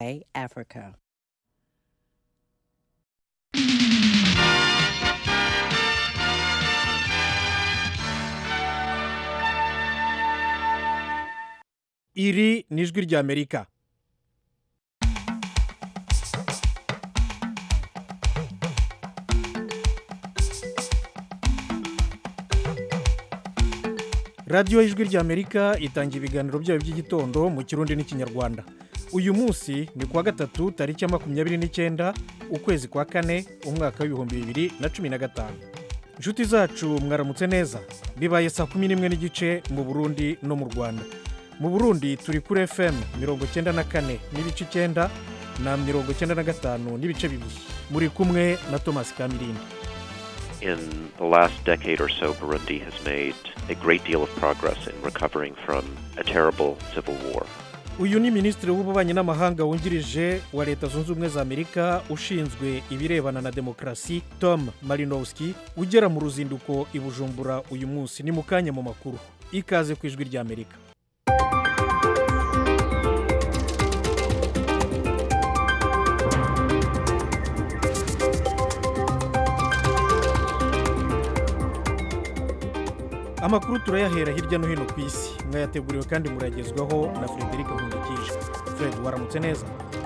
Africa. iri ni ijwi ry'amerika radiyo y'ijwi ry'amerika itanga ibiganiro byayo by'igitondo mu kirundi n'ikinyarwanda uyu munsi ni kuwa gatatu tariki ya makumyabiri n'icyenda ukwezi kwa kane umwaka w'ibihumbi bibiri na cumi na gatanu inshuti zacu mwaramutse neza bibaye saa kumi n'imwe n'igice mu burundi no mu rwanda mu burundi turi kuri fm mirongo icyenda na kane n'ibice icyenda na mirongo icyenda na gatanu n'ibice bibiri muri kumwe na thomas kamirindi In the last decade or so, Burundi has made a great deal of progress in recovering from a terrible civil war. uyu ni minisitiri w'ububanyi n'amahanga wungirije wa leta zunze ubumwe za amerika ushinzwe ibirebana na demokarasi tom marinowski ugera mu ruzinduko i bujumbura uyu munsi ni mu kanya mu makuru ikaze ku ijwi ry'amerika amakuru turayahera hirya no hino ku isi mwayateguriwe kandi murayagezwaho na frederic nkundikije fred waramutse neza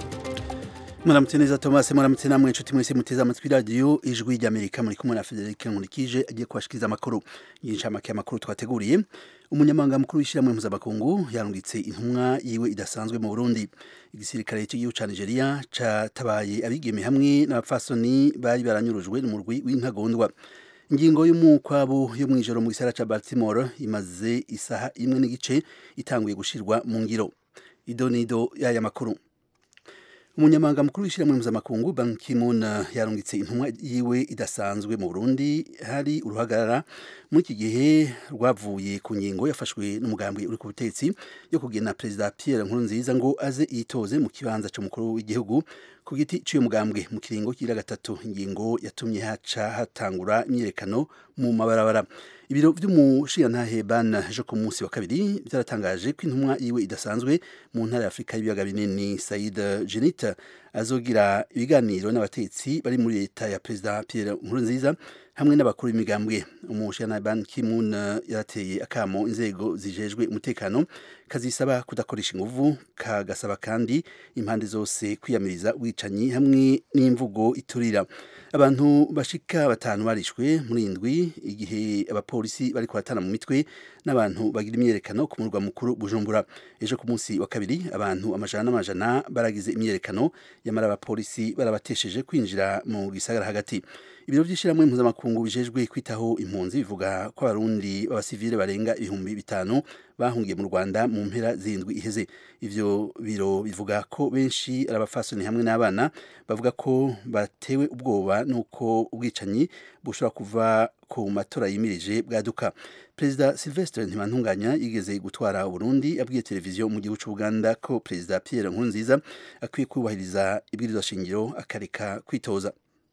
muramutse neza thomas muramutse namwe inshuti mwese muteze amatwi radiyo ijwi ry'amerika muri kumwe na frederic nkurikije agiye kubashikiriza amakuru y'inshamake y'amakuru twateguriye umunyamabanga mukuru w'ishyirahamwe mpuzamakungu yarungitse intumwa yiwe idasanzwe mu burundi igisirikare cy'igihugu cya nigeria catabaye abigeme hamwe n'abapfasoni bari baranyurujwe n'umurwi w'intagondwa ingingo y'umukwabo yo mu ijoro mu gisara ca baltimore imaze isaha imwe n'igice itanguye gushirwa mu ngiro idonido y'aya makuru umunyamabanga mukuru w'ishyirahamwe mpuzamakungu ban ki-moon yarungitse intumwa yiwe idasanzwe mu burundi hari uruhagarara muri iki gihe rwavuye ku ngingo yafashwe n'umugambi uri ku butetsi yo kugena perezida pierre nkurunziza ngo aze yitoze mu kibanza cy'umukuru w'igihugu ku giti cy'uyu mugambwe mu kiringo kira gatatu ingingo yatumye haca hatangura imyiyerekano mu mabarabara ibiro by'umushirantahe ban ejo ku munsi wa kabiri byaratangaje ko intumwa yiwe idasanzwe mu ntara ya afurika y'ibiyaga binini said jenita azogira ibiganiro n'abatetsi bari muri leta ya perezida pierre nkurunziza hamwe n'abakuru b'imigambwe umushirantahe ban ki-moon yarateye akamo inzego zijejwe umutekano kazisaba kudakoresha inguvu kagasaba kandi impande zose kwiyamiriza ubwicanyi hamwe n'imvugo iturira abantu bashika batanu barishwe muri indwi igihe abapolisi bari kuratana mu mitwe n'abantu bagira imyerekano ku murwa mukuru bujumbura ejo ku munsi wa kabiri abantu amajana n'amajana baragize imyerekano yamara abapolisi barabatesheje kwinjira mu gisagara hagati ibiro by'ishyirahamwe mpuzamakungu bijejwe kwitaho impunzi bivuga ko abarundi b'abasivile barenga ibihumbi bitanu bahungiye mu rwanda mu mpera zindwi iheze ivyo biro bivuga ko benshi ari abafasoni hamwe n'abana bavuga ko batewe ubwoba n'uko ubwicanyi bushobora kuva ku matora yimirije bwaduka perezida silvestre ntibantunganya yigeze gutwara uburundi abwiye televiziyo mu gihugu cy'ubuganda ko perezida pierre nkurunziza akwiye kubahiriza ibwirizwa shingiro akareka kwitoza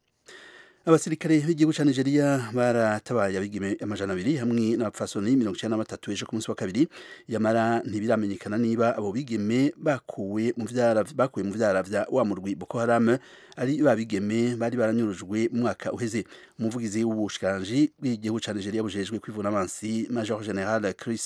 abasirikare b'igihugu cya nigeria baratabaye abigime amajana abiri hamwe n'abapfasoni mirongo icyenda na batatu ejo ku munsi wa kabiri yamara ntibiramenyekana niba abo bigeme bakuwe mu vyara bakuwe mu vyara vya wa murwi boko haram ari ba bigeme bari baranyurujwe mu mwaka uheze umuvugizi w'ubushikiranganji bw'igihugu cya nigeria bujejwe kwivuna amansi major general chris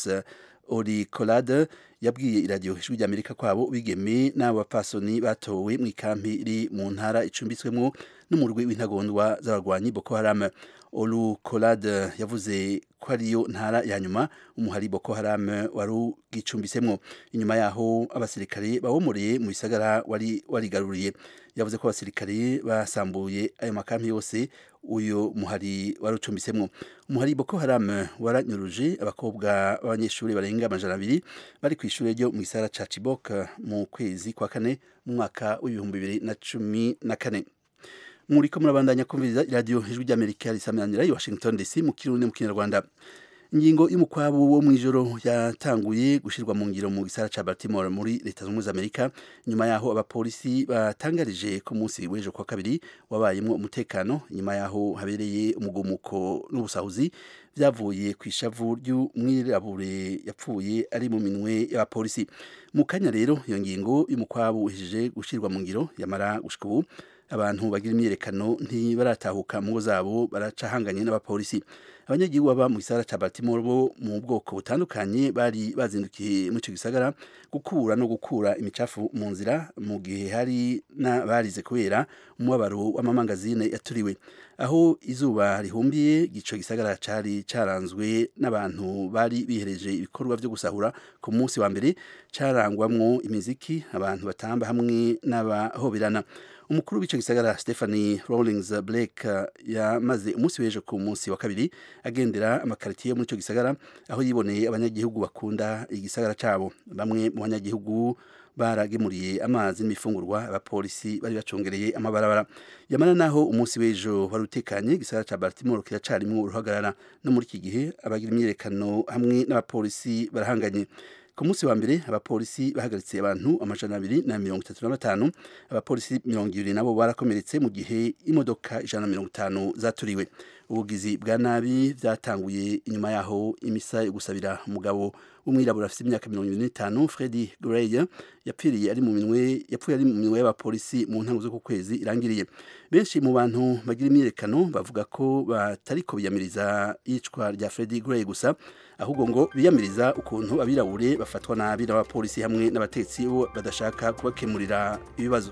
oricolade yabwiye iradiyo ijwi ry'amerika kwabo bigeme n'abo bapfasoni batowe mu ikampi iri mu ntara icumbitswemo n'umurwi w'intagondwa z'abarwanyi boko haram olu colade yavuze ko ariyo ntara ya nyuma umuhari boko haram wari ugicumbitsemo inyuma yaho abasirikare bawomoreye mu bisagara wari warigaruriye yavuze ko abasirikare basambuye ayo makampi yose uyu muhari wari ucumbitsemo umuhari boko haram waranyuruje abakobwa b'abanyeshuri barenga amajana abiri bari ku ishuri ryo mu gisara ca Chibok mu kwezi kwa kane mu mwaka w'ibihumbi bibiri na cumi na kane muriko murabandanya kumviriza iradiyo ijwi ry'amerika risamanira i washington dc mu kirundi mu kinyarwanda ingingo y'umukwabu wo mu ijoro yatanguye gushyirwa mu ngiro mu gisara ca baltimore muri leta zunze ubumwe za amerika nyuma yaho abapolisi batangarije ko munsi w'ejo kwa kabiri wabayemwo umutekano nyuma yaho habereye umugumuko n'ubusahuzi byavuye ku ishavu ry'umwirabure yapfuye ari mu minwe y'abapolisi mu kanya rero iyo ngingo y'umukwabu uhejeje gushyirwa mu ngiro yamara gushika ubu abantu bagira imyiyerekano ntibaratahuka mu ngo zabo baracahanganye n'abapolisi abanyagihugu baba mu gisagara ca Baltimore bo mu bwoko butandukanye bari bazindukiye muri ico gisagara gukura no gukura imicafu mu nzira mu gihe hari n'abarize kubera umubabaro w'amamangazine yaturiwe aho izuba rihumbiye ico gisagara cari caranzwe n'abantu bari bihereje ibikorwa vyo gusahura ku munsi wa mbere carangwamwo imiziki abantu batamba hamwe n'abahoberana umukuru w'ico gisagara Stephanie Rawlings Blake yamaze umunsi w'ejo ku munsi wa kabiri agendera amakaritiye muri ico gisagara aho yiboneye abanyagihugu bakunda igisagara cabo bamwe mu banyagihugu baragemuriye amazi n'imifungurwa abapolisi bari bacungereye amabarabara yamana naho umunsi w'ejo wari utekanye igisagara ca Baltimore kiracarimwo uruhagarara no muri iki gihe abagira imyiyerekano hamwe n'abapolisi barahanganye ku munsi wa mbere abapolisi bahagaritse abantu amajana abiri na mirongo itatu na batanu abapolisi mirongo ibiri nabo barakomeretse mu gihe imodoka ijana na mirongo itanu zaturiwe ubugizi bwa nabi byatanguye inyuma yaho imisa yo gusabira umugabo w'umwirabura afite imyaka mirongo ibiri n'itanu Freddy Gray yapfiriye ari mu minwe yapfuye ari mu minwe y'abapolisi mu ntango z'uku kwezi irangiriye benshi mu bantu bagira imyiyerekano bavuga ko batariko biyamiriza iyicwa rya Freddy Gray gusa ahubwo ngo biyamiriza ukuntu abirabure bafatwa nabi n'abapolisi hamwe n'abatetsi bo badashaka kubakemurira ibibazo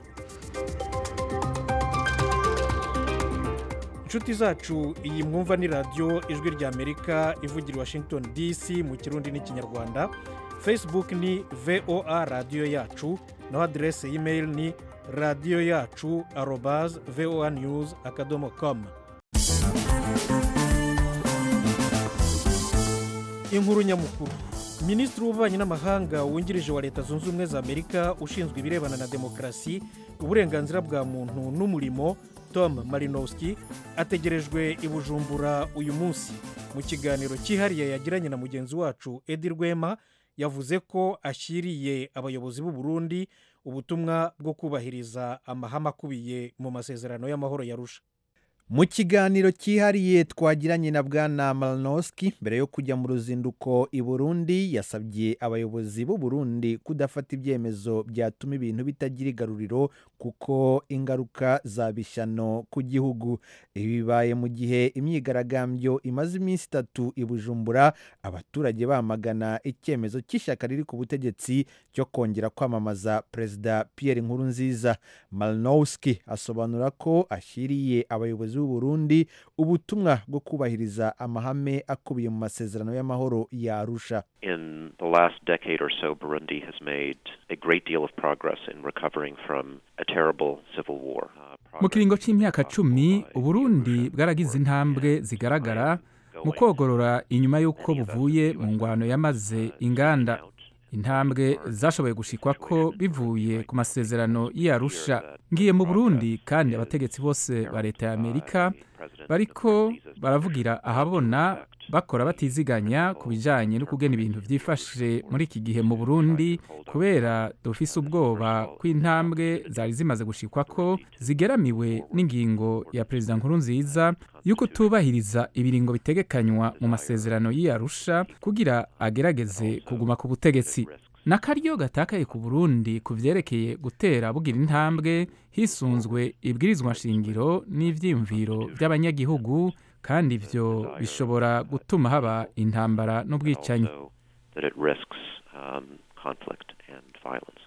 inshuti zacu iyi mwumva ni radiyo ijwi ry'amerika ivugira washington dc mu kirundi n'ikinyarwanda facebook ni voa radiyo yacu naho aderese y'imeri ni radiyo yacu arobaze voa news akadomo komu inkuru nyamukuru minisitiri w'ububanyi n'amahanga wungirije wa leta zunze ubumwe za amerika ushinzwe ibirebana na demokarasi uburenganzira bwa muntu n'umurimo tom marinowski ategerejwe i bujumbura uyu munsi mu kiganiro cyihariye yagiranye na mugenzi wacu edi rwema yavuze ko ashyiriye abayobozi b'u Burundi ubutumwa bwo kubahiriza amahame akubiye mu masezerano y'amahoro yarusha mu kiganiro cyihariye twagiranye na bwana maranowski mbere yo kujya mu ruzinduko i burundi yasabye abayobozi b'u Burundi kudafata ibyemezo byatuma ibintu bitagira igaruriro kuko ingaruka zaba ishyano ku gihugu ibi bibaye mu gihe imyigaragambyo imaze iminsi itatu i bujumbura abaturage bamagana icyemezo cy'ishyaka riri ku butegetsi cyo kongera kwamamaza perezida Pierre Nkurunziza maranowski asobanura ko ashyiriye abayobozi b'u Burundi ubutumwa bwo kubahiriza amahame akubiye mu masezerano y'amahoro ya Arusha In the last decade or so, Burundi has made a great deal of progress in recovering from a terrible civil war. Uh, mu kiringo cy'imyaka progress cumi by uburundi Russia bwaragize intambwe zigaragara mu kogorora inyuma y'uko buvuye mu ngwano yamaze inganda intambwe zashoboye gushikwa ko bivuye ku masezerano y'arusha ngiye mu burundi kandi abategetsi bose ba leta ya amerika bariko baravugira ahabona bakora batiziganya ku bijyanye no kugena ibintu byifashe muri iki gihe mu burundi kubera dufise ubwoba ko intambwe zari zimaze gushikwa ko zigeramiwe n'ingingo ya perezida nkurunziza y'uko tubahiriza ibiringo bitegekanywa mu masezerano y'iyarusha kugira agerageze kuguma ku butegetsi n'akaryo gatakaye ku burundi ku vyerekeye gutera bugira intambwe hisunzwe ibwirizwa nshingiro n'ivyiyumviro by'abanyagihugu kandi ivyo bishobora gutuma haba intambara n'ubwicanyi also that it risks um, conflict and violence.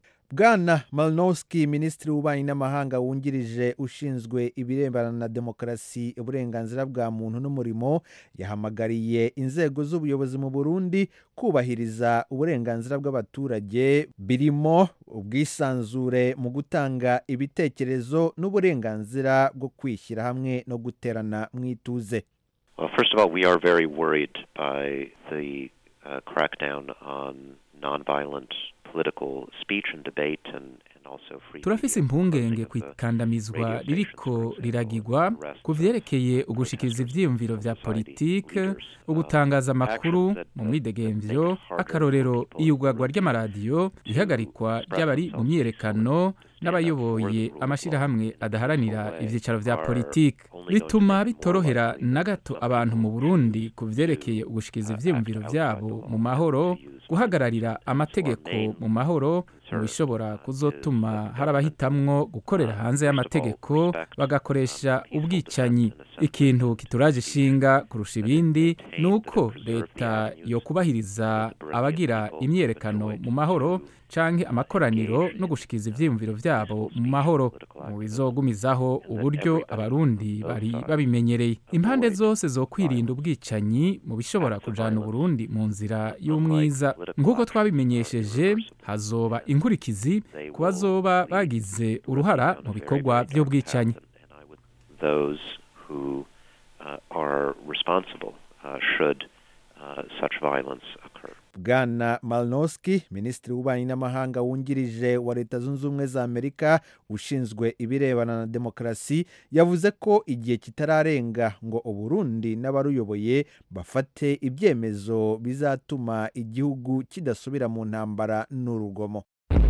bwana maranowski minisitiri w'ububanyi n'amahanga wungirije ushinzwe ibirebana na demokarasi uburenganzira bwa muntu n'umurimo yahamagariye inzego z'ubuyobozi mu burundi kubahiriza uburenganzira bw'abaturage birimo ubwisanzure mu gutanga ibitekerezo n'uburenganzira bwo kwishyira hamwe no guterana mu ituze Well, first of all, we are very worried by the uh, crackdown on nonviolent political speech and debate and, and also free turafise media, impungenge closing ku of the ikandamizwa radio stations, ririko for example, riragirwa arrest ku of vyerekeye ugushikiriza protesters, ivyiyumviro vya society politike leaders, uh, ugutangaza amakuru actions that- mu that- mwidegemvyo that make it harder akarorero for people iyugagwa to ry'amaradiyo ihagarikwa express ry'abari mu themselves myiyerekano n'abayoboye amashyirahamwe adaharanira ibyicaro vya politiki bituma bitorohera na gato abantu mu burundi ku vyerekeye ugushikiza ivyiyumviro vyabo mu mahoro guhagararira amategeko mu mahoro mu bishobora kuzotuma hari abahitamwo gukorera hanze y'amategeko bagakoresha ubwicanyi ikintu kituraje ishinga kurusha ibindi ni uko leta yo kubahiriza abagira imyerekano mu mahoro canke amakoraniro no gushikiza ivyiyumviro vyabo mu mahoro mu bizogumizaho uburyo abarundi bari babimenyereye impande zose zo kwirinda ubwicanyi mu bishobora kujana uburundi mu nzira y'umwiza nk'uko twabimenyesheje hazoba inkurikizi ku bazoba bagize uruhara mu bikorwa vy'ubwicanyi those who uh, are responsible uh, should uh, such violence occur. bwana malnoski minisitiri w'ububanyi n'amahanga wungirije wa leta zunze ubumwe za amerika ushinzwe ibirebana na demokarasi yavuze ko igihe kitararenga ngo uburundi n'abaruyoboye bafate ibyemezo bizatuma igihugu kidasubira mu ntambara n'urugomo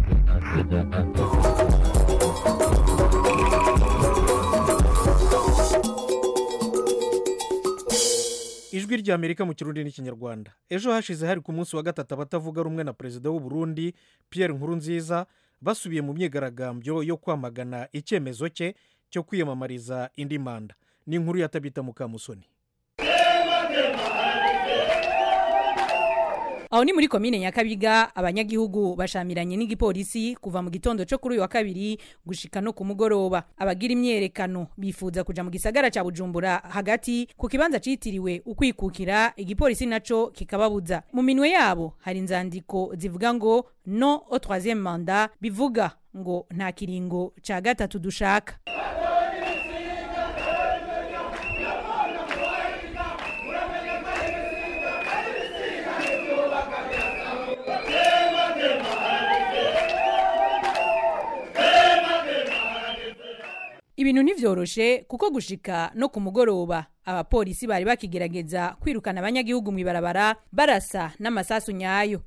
ijwi rya amerika mu kirundi n'ikinyarwanda ejo hashize hari ku munsi wa gatatu abatavuga rumwe na perezida w'u Burundi Pierre Nkurunziza basubiye mu myigaragambyo yo kwamagana icyemezo cye cyo kwiyamamariza indi manda ni inkuru ya tabita mukamusoni aho ni muri komine nyakabiga abanyagihugu bashamiranye n'igipolisi kuva mu gitondo cyo kuri uyu wa kabiri gushika no ku mugoroba abagira imyerekano bifuza kuja mu gisagara ca bujumbura hagati ku kibanza citiriwe ukwikukira igipolisi naco kikababuza mu minwe yabo hari inzandiko zivuga ngo no au troisième manda bivuga ngo nta kiringo ca gatatu dushaka ibintu ntivyoroshe kuko gushika no ku mugoroba abapolisi bari bakigerageza kwirukana abanyagihugu mw'ibarabara barasa n'amasasu nyayo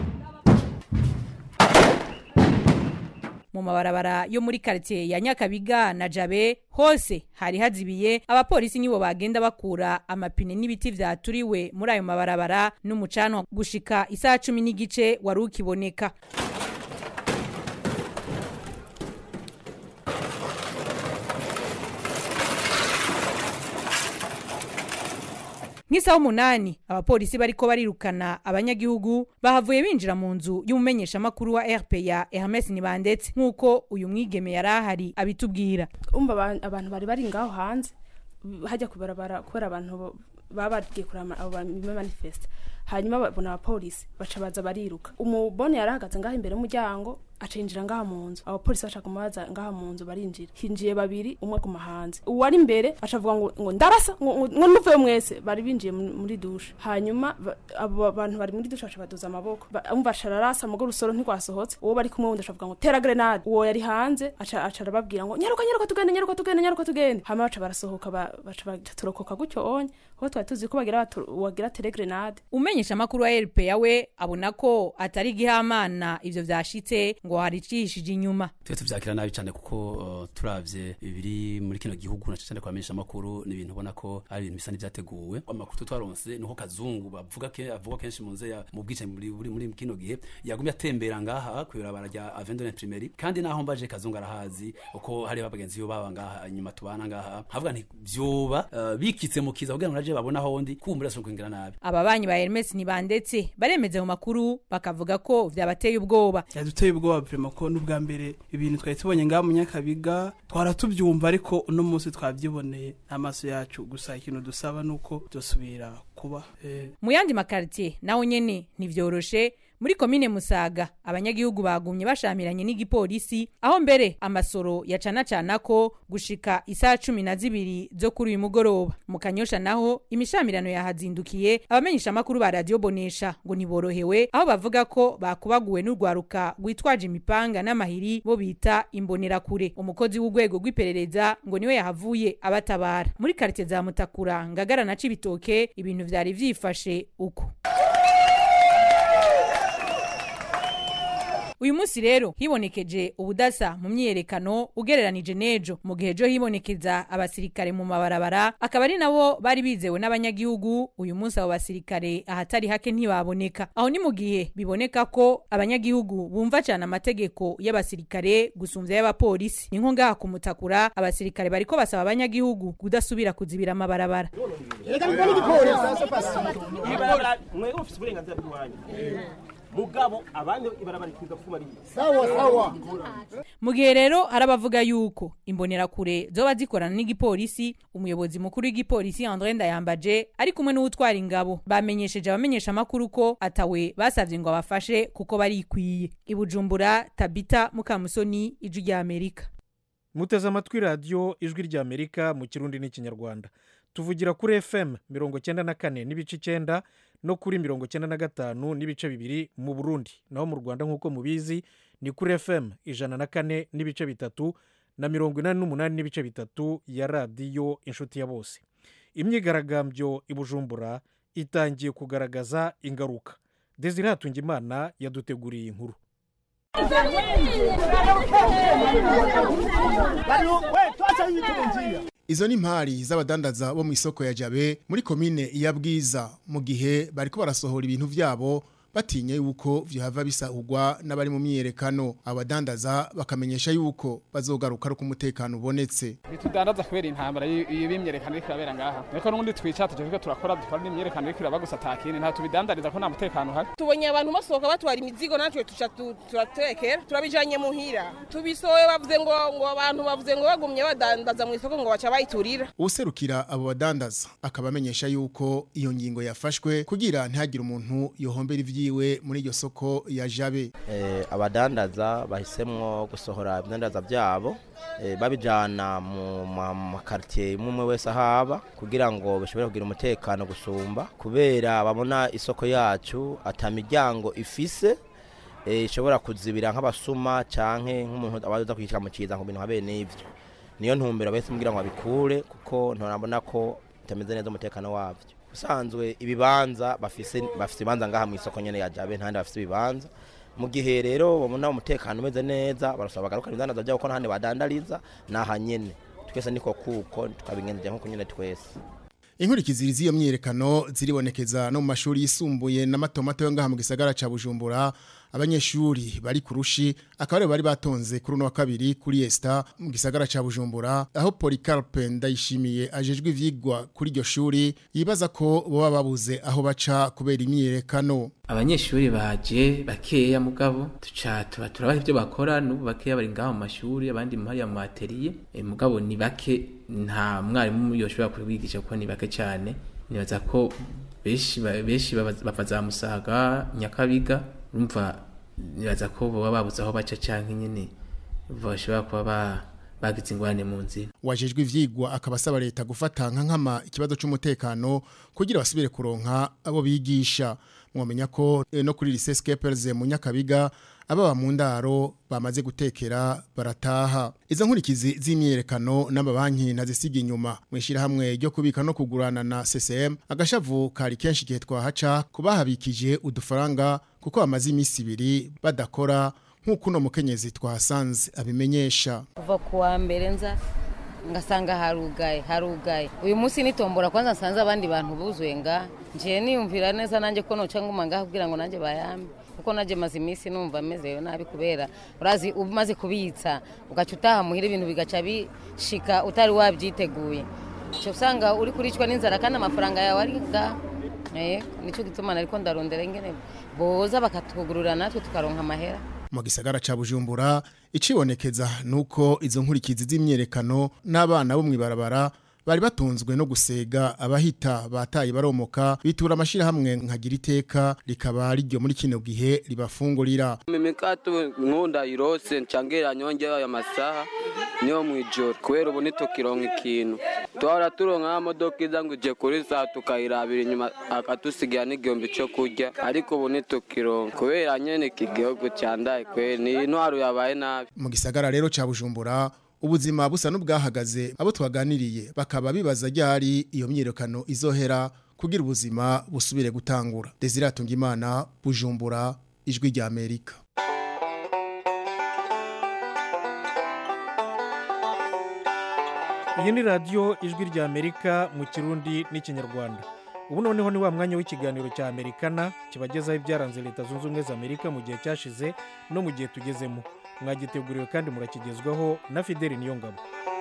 mu mabarabara yo muri quartier ya nyakabiga na jabe hose hari hazibiye abapolisi nibo bagenda bakura amapine n'ibiti vyaturiwe muri ayo mabarabara n'umucanwa gushika isaha cumi n'igice wari ukiboneka nk'isaha umunani abapolisi bariko barirukana abanyagihugu bahavuye binjira mu nzu y'umumenyeshamakuru wa rpa hermes nibandetse nk'uko uyu mwigeme yari ahari abitubwira umva aba- abantu bari bari ngaho hanze hajya kubarabara kubera abantu bo- baba bagiye kureba abo manifesta hanyuma babona abapolisi baca baza bariruka umubone yari ahagaze ngaho imbere y'umuryango acinjira ngaha mu nzu abapolisi bashaka kumubaza ngaha mu nzu barinjira hinjiye babiri umwe aguma hanze uwari imbere acavuga ngo ngo ndarasa ngo ngo- ngo nuvuye mwese bari binjiye mu- muri dushe hanyuma ba- abo bantu bari muri dushe baca baduza amaboko Ba- umva aca ararasa mugo rusoro ntirwasohotse uwo bari kumwe wundi acavuga ngo tera grenade uwo yari hanze aca aca arababwira ngo nyaruka nyaruka tugende nyaruka tugende nyaruka tugende hanyuma baca barasohoka ba- baca baca turokoka gutyo onye aho twari tuzi ko bagira batu- wagira tere grenade umumenyeshamakuru wa rpa we abona ko atari igihamana ivyo vyashitse ngo hari icihishije inyuma twe tuvyakira nabi cyane kuko uh, turavye ibiri muri kino gihugu na cyane kwamenyesha amakuru ni ibintu ubona ko ari ibintu bisa n'ivyateguwe amakuru twaronse nuko kazungu bavuga ke avuga kenshi mu nze ya mu bwicanyi muri muri muri kino gihe yagumye atembera ngaha kw'ibarabara rya Avendone Primary kandi naho mbaje kazungu arahazi uko hari abagenzi yo baba ngaha inyuma tubana ngaha havuga nti vyoba uh, bikitse mu kiza kugira ngo naje babona hondi kumbura so kwingira nabi ababanyi ba hermes ntibandetse baremeza mu makuru bakavuga ko vyabateye ubwoba yaduteye ubwoba vrema ko n'ubwa mbere ibintu twari tubonye ngaha mu nyakabiga twaratubyumva ariko uno munsi twabyiboneye n'amaso yacu gusa ikintu dusaba ni uko dusubira kuba eh, mu yandi makaritiye naho nyene ntivyoroshe muri komine musaga abanyagihugu bagumye bashamiranye n'igipolisi aho mbere amasoro yacanacana ko gushika isaha cumi na zibiri zo kuri uyu mugoroba mu kanyosha naho imishamirano yahazindukiye abamenyesha amakuru ba radiyo bonesha ngo ntiborohewe aho bavuga ko bakubaguwe n'urwaruka rwitwaje imipanga n'amahiri bo bita imbonerakure umukozi w'urwego rw'iperereza ngo niwe yahavuye abatabara muri karitiye za mutakura ngagara na cibitoke ibintu vyari vyifashe uko uyu munsi rero hibonekeje ubudasa mu myiyerekano ugereranije n'ejo mu gihe ejo hibonekeza abasirikare mu mabarabara akaba ari nabo bari bizewe n'abanyagihugu uyu munsi abo basirikare ahatari hake ntibaboneka aho ni mu gihe biboneka ko abanyagihugu bumva cyane amategeko y'abasirikare gusumvya y'abapolisi ni nko ngaha kumutakura abasirikare bariko basaba abanyagihugu kudasubira kuzibira amabarabara mwebwe mufite uburenganzira bw'iwanyu mugabo abandi ibarabara ikiga kuba ari mu gihe rero hari abavuga yuko imbonerakure zoba zikorana n'igipolisi umuyobozi mukuru w'igipolisi André Ndayambaje ari kumwe n'uwutwara ingabo bamenyesheje abamenyesha amakuru ko atawe basavye ngo abafashe kuko barikwiye ibujumbura Tabita Mukamusoni ijwi rya Amerika muteze amatwi radiyo ijwi ry'amerika mu kirundi n'ikinyarwanda tuvugira kuri fm mirongo cyenda na kane n'ibice icyenda no kuri mirongo cyenda na gatanu n'ibice bibiri mu burundi naho mu rwanda nk'uko mubizi ni kuri fm ijana na kane n'ibice bitatu na mirongo inani n'umunani n'ibice bitatu ya radiyo inshuti ya bose imyigaragambyo i bujumbura itangiye kugaragaza ingaruka desire hatungimana yaduteguriye inkuru Izo ni impari z'abadandaza bo mu isoko ya Jabe muri komine ya Bwiza mu gihe bariko barasohora ibintu vyabo batinye yuko vyohava bisahurwa n'abari mu myiyerekano abadandaza bakamenyesha yuko bazogaruka ari umutekano ubonetse bitudandaza kubera intambara iyo bimyerekano iriko irabera ngaha ariko n'ubundi twica tuje turakora dukora n'imyerekano iriko iraba gusa atakindi nta tubidandariza ko nta mutekano uhari tubonye abantu basohoka batwara imizigo natwe tuca turatekera turabijanye muhira tubisohoye bavuze ngo ngo abantu bavuze ngo bagumye badandaza mu isoko ngo baca bayiturira userukira abo badandaza akaba amenyesha yuko iyo ngingo yafashwe kugira ntihagire umuntu yohombera ivyi yiwe muri iryo soko ya jabe abadandaza bahisemwo gusohora ibidandaza byabo babijyana mu makaritiye imwe umwe wese ahaba kugira ngo bashobore kugira umutekano gusumba kubera babona isoko yacu atamiryango ifise ishobora kuzibira nk'abasuma cyangwa nk'umuntu abaza kwishyura mu kiza ngo bintu habe n'ibyo niyo ntumbero bahise mubwira ngo babikure kuko nturabona ko bitameze neza umutekano wabyo usanzwe ibibanza bafise bafise ibibanza ngaha mu isoko nyene ya Jabe ntandi bafise ibibanza mu gihe rero babona umutekano umeze neza barasaba bagaruka ibidandaza byabo ko ntahandi badandariza naha nyene twese niko kuko tukabigenza nko nyene twese inkurikizi z'iyo myiyerekano ziribonekeza no mu mashuri yisumbuye n'amatomato yo ngaha mu gisagara ca Bujumbura abanyeshuri bari kurushi akaba bari batonze kuri uno wa kabiri kuri Esta mu gisagara ca Bujumbura aho Polycarpe ndayishimiye ajejwe ivyigwa kuri iryo shuri yibaza ko boba babuze aho baca kubera imyiyerekano abanyeshuri baje bakeya mugabo tuca tuba turabaha ibyo bakora n'ubu bakeya bari ngaho mu mashuri abandi hariya mu atelier e, mugabo ni bake nta mwarimu yoshobora kubigisha kuko ni bake cyane nibaza ko benshi benshi bava za musaga nyakabiga urumva nibaza ko baba babuze aho baca cyangwa nyine bashobora kuba ba bagize ingorane mu nzira wajejwe ivyigwa akaba asaba leta gufata nka nkama ikibazo c'umutekano kugira basubire kuronka abo bigisha mwamenya ko e, no kuri lycée Scapers mu Nyakabiga ababa mu ndaro bamaze gutekera barataha izo nkurikizi z'imyerekano n'amabanki nazisiga inyuma mwishira hamwe ryo kubika no kugurana na CCM agashavu kari kenshi gihe twahaca kubahabikije udufaranga kuko bamaze iminsi ibiri badakora nk'uko uno mukenyezi twahasanze abimenyesha kuva ku wa mbere nza ngasanga harugaye harugaye uyu munsi nitombora kwanza nsanze abandi bantu buzuye nga ngiye niyumvira neza nanjye ko noca nguma ngaha kugira ngo nanjye bayambe kuko nanjye maze iminsi numva mezeyo nabi kubera urazi umaze kubitsa ugaca utaha muhira ibintu bigaca bishika utari wabyiteguye cyo usanga uri kuricwa n'inzara kandi amafaranga yawe ari ngaha nicyo gituma nariko ndarondera ingene boza bakatugurura natwe tukaronka amahera mu gisagara ca Bujumbura icibonekeza nuko izo nkurikizi z'imyerekano n'abana bo mwibarabara bari batunzwe no gusega abahita bataye baromoka bitura amashira hamwe nkagira iteka rikaba rijyo muri kino gihe ribafungurira mimikato nkunda irose ncangera nyonge ya masaha niyo mwijoro kubera ubu nitukironka ikintu twara turonka modoka iza ngo ije kuri saa tukayirabira inyuma akatusigira n'igihumbi cyo kurya ariko ubu nitukironka kubera nyene iki gihugu candaye kweri ni intwaro yabaye nabi mu gisagara rero ca Bujumbura ubuzima busa n'ubwahagaze abo twaganiriye bakaba bibaza ryari iyo myirekano izohera kugira ubuzima busubire gutangura Desire Atungimana Bujumbura ijwi rya Amerika iyi ni radiyo ijwi rya amerika mu kirundi n'ikinyarwanda ubu noneho ni wa mwanya w'ikiganiro cya amerikana kibagezaho ibyaranze leta zunze ubumwe za amerika mu gihe cyashize no mu gihe tugezemo mwagiteguriwe kandi murakigezwaho na fideli niyongabo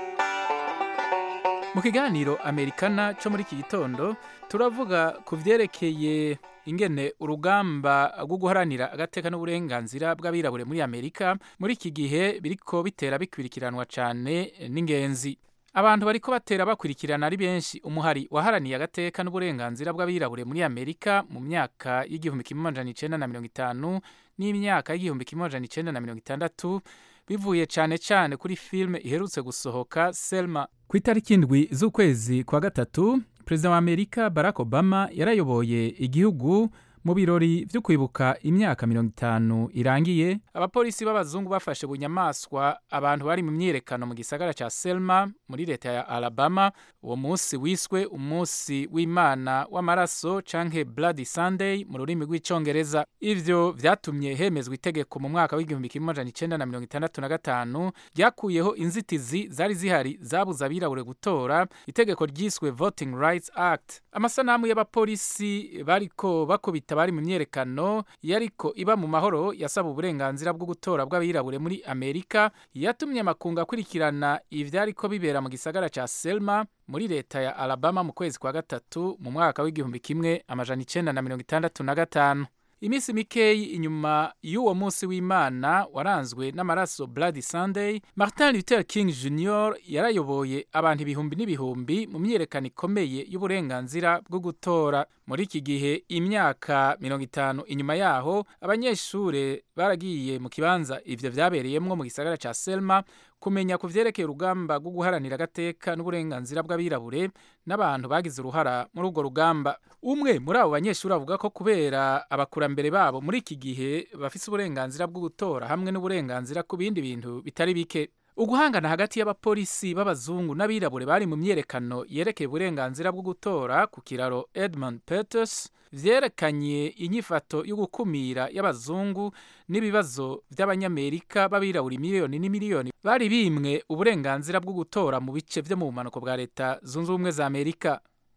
mu kiganiro amerikana cyo muri iki gitondo turavuga ku byerekeye ingene urugamba rwo guharanira agateka n'uburenganzira bw'abirabure muri amerika muri iki gihe biriko bitera bikwirikiranwa cyane n'ingenzi abantu bariko batera bakurikirana ari benshi umuhari waharaniye agateka n'uburenganzira bw'abirabure muri amerika mu myaka y'igihumbi kimwe amajana icenda na mirongo itanu n'imyaka y'igihumbi kimwe amajana icenda na mirongo itandatu bivuye cyane cyane kuri filime iherutse gusohoka selma ku itariki indwi z'ukwezi kwa gatatu perezida wa amerika barack obama yarayoboye igihugu mu birori byo kwibuka imyaka mirongo itanu irangiye abapolisi b'abazungu bafashe bunyamaswa abantu bari mu myiyerekano mu gisagara cya selma muri leta ya alabama uwo munsi wiswe umunsi w'imana w'amaraso canke bloody sunday mu rurimi rw'icongereza ivyo vyatumye hemezwa itegeko mu mwaka w'igihumbi kimwe amajana icenda na mirongo itandatu na gatanu ryakuyeho inzitizi zari zihari zabuza abirabure gutora itegeko ryiswe voting rights act amasanamu y'abapolisi bariko bakubita bari mu myerekano yariko iba mu mahoro yasaba uburenganzira bwo gutora bw'abirabure muri amerika yatumye amakungu akurikirana ivyariko bibera mu gisagara ca selma muri leta ya alabama mu kwezi kwa gatatu mu mwaka w'igihumbi kimwe amajana icenda na mirongo itandatu na gatanu iminsi mikeyi inyuma y'uwo munsi w'imana waranzwe n'amaraso bloody sunday martin luther king jr yarayoboye abantu ibihumbi n'ibihumbi mu myiyerekano ikomeye y'uburenganzira bwo gutora muri iki gihe imyaka mirongo itanu inyuma yaho abanyeshure baragiye mu kibanza ivyo vyabereyemwo mu gisagara ca selma kumenya ku vyerekeye urugamba rwo guharanira agateka n'uburenganzira bw'abirabure n'abantu bagize uruhara muri urwo rugamba umwe muri abo banyeshuri avuga ko kubera abakurambere babo muri iki gihe bafise uburenganzira bwo gutora hamwe n'uburenganzira ku bindi bintu bitari bike uguhangana hagati y'abapolisi b'abazungu n'abirabure bari mu myerekano yerekeye uburenganzira bwo gutora ku kiraro edmund peters vyerekanye inyifato yo gukumira y'abazungu n'ibibazo by'abanyamerika b'abirabura miliyoni n'imiliyoni bari bimwe uburenganzira bwo gutora mu bice vyo mu bumanuko bwa leta zunze ubumwe za amerika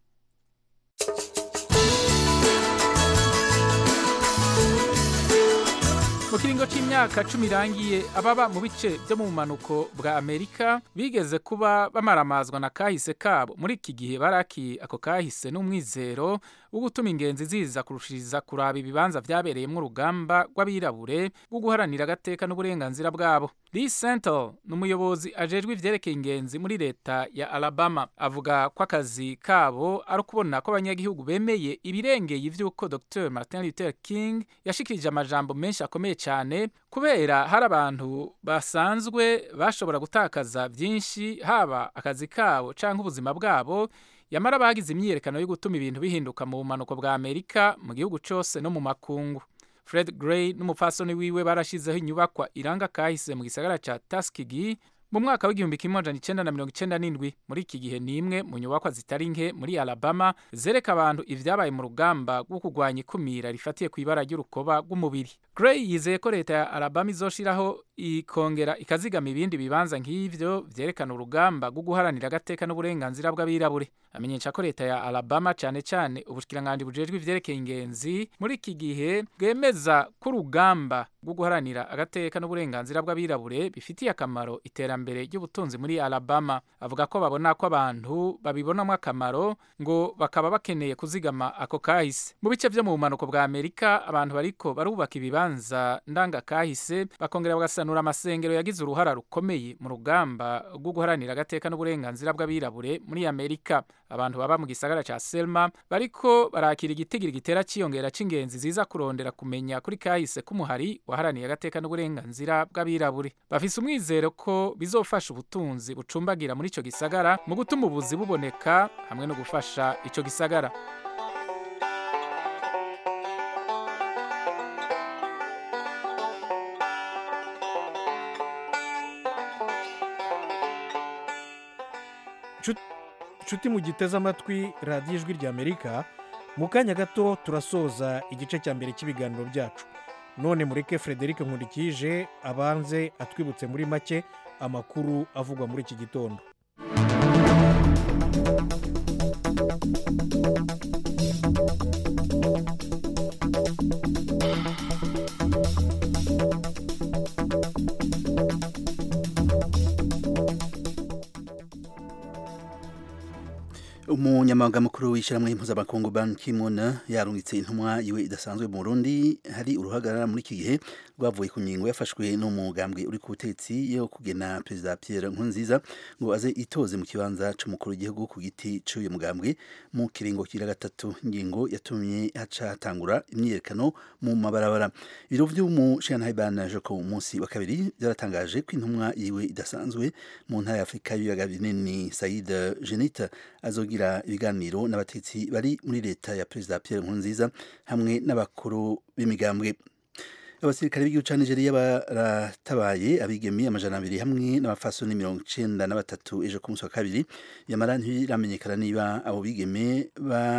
mu kiringo c'imyaka cumi irangiye ababa mu bice vyo mu bumanuko bwa amerika bigeze kuba bamaramazwa na kahise kabo muri iki gihe baraki ako kahise n'umwizero wo gutuma ingenzi ziza kurushiriza kuraba ibibanza vyabereyemwo urugamba rw'abirabure rwo guharanira agateka n'uburenganzira bwabo lee sentel ni umuyobozi ajejwe ivyerekeye ingenzi muri leta ya alabama avuga ko akazi kabo ari ukubona ko abanyagihugu bemeye ibirengeye ivy'uko dr martin luther king yashikirije amajambo menshi akomeye cyane kubera hari abantu basanzwe bashobora gutakaza byinshi haba akazi kabo cyangwa ubuzima bwabo yamara bagize imyiyerekano yo gutuma ibintu bihinduka mu bumanuko bwa amerika mu gihugu cyose no mu makungu fred gray n'umupfasoni wiwe barashizeho inyubakwa iranga kahise mu gisagara cya taskigi mu mwaka w'igihumbi kimwe amajana icenda na mirongo icenda n'indwi muri iki gihe ni imwe mu nyubakwa zitari nke muri alabama zereka abantu ivyabaye mu rugamba rwo kurwanya ikumira rifatiye ku ibara ry'urukoba rw'umubiri gray yizeye ko leta ya alabama izoshiraho ikongera ikazigama ibindi bibanza nk'ivyo vyerekana urugamba rwo guharanira agateka n'uburenganzira bw'abirabure amenyesha ko leta ya alabama cane cane ubushikiranganji bujejwe ivyerekeye ingenzi muri iki gihe bwemeza ko urugamba rwo guharanira agateka n'uburenganzira bw'abirabure bifitiye akamaro iterambere ry'ubutunzi muri alabama avuga ko babona ko abantu babibonamo akamaro ngo bakaba bakeneye kuzigama ako kahise mu bice vyo mu bumanuko bwa amerika abantu bariko barubaka ibibanza ndanga kahise bakongera bagasanura amasengero yagize uruhara rukomeye mu rugamba rwo guharanira agateka n'uburenganzira bw'abirabure muri amerika abantu baba mu gisagara ca selma bariko barakira igitigiri gitera ciyongera c'ingenzi ziza kurondera kumenya kuri kahise k'umuhari waharaniye agateka n'uburenganzira bw'abirabure bafise umwizero ko bizofasha ubutunzi bucumbagira muri ico gisagara mu gutuma ubuzi buboneka hamwe no gufasha ico gisagara nshuti mu giteze amatwi radiyo ijwi ry'amerika mu kanya gato turasoza igice cya mbere cy'ibiganiro byacu none mureke frederic nkurikije abanze atwibutse muri make amakuru avugwa muri iki gitondo umunyamabanga mukuru w'ishyirahamwe mpuzamakungu Ban Ki-moon yarungitse intumwa yiwe idasanzwe mu Burundi hari uruhagarara muri iki gihe rwavuye ku ngingo yafashwe n'umugambwe uri ku butetsi yo kugena perezida Pierre Nkurunziza ngo aze itoze mu kibanza c'umukuru w'igihugu ku giti c'uyu mugambwe mu kiringo kira gatatu ingingo yatumye haca hatangura imyiyerekano mu mabarabara ibiro vy'umushirantahe Ban Joko munsi wa kabiri byaratangaje ko intumwa yiwe idasanzwe mu ntara ya Afurika y'ibiyaga binini Said Genit azogira ibiganiro n'abatetsi bari muri leta ya perezida Pierre Nkurunziza hamwe n'abakuru b'imigambwe abasirikare b'igihugu ca Nigeria baratabaye abigemi amajana abiri hamwe n'abafasoni mirongo icenda na batatu ejo ku munsi wa kabiri yamara ntiramenyekana niba abo bigeme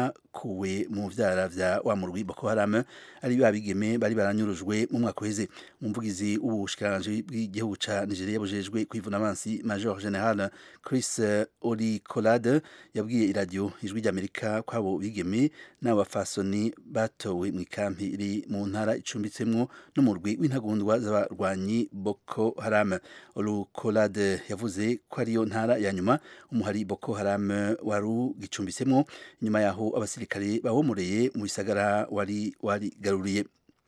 bakuwe mu vyara vya wa murwi Boko Haram ari ba bigeme bari baranyurujwe mu mwaka uheze umuvugizi w'ubushikiranganji bw'igihugu ca Nigeria bujejwe kwivuna abansi Major General Chris Olikolade yabwiye iradiyo ijwi ry'Amerika ko abo bigeme n'abafasoni batowe mu ikampi iri mu ntara icumbitsemwo n'umurwi w'intagondwa z'abarwanyi Boko Haram Olukolade yavuze ko ariyo ntara ya nyuma umuhari Boko Haram wari gicumbitsemwo nyuma yaho abasirikare bawomoreye mu bisagara wari warigaruriye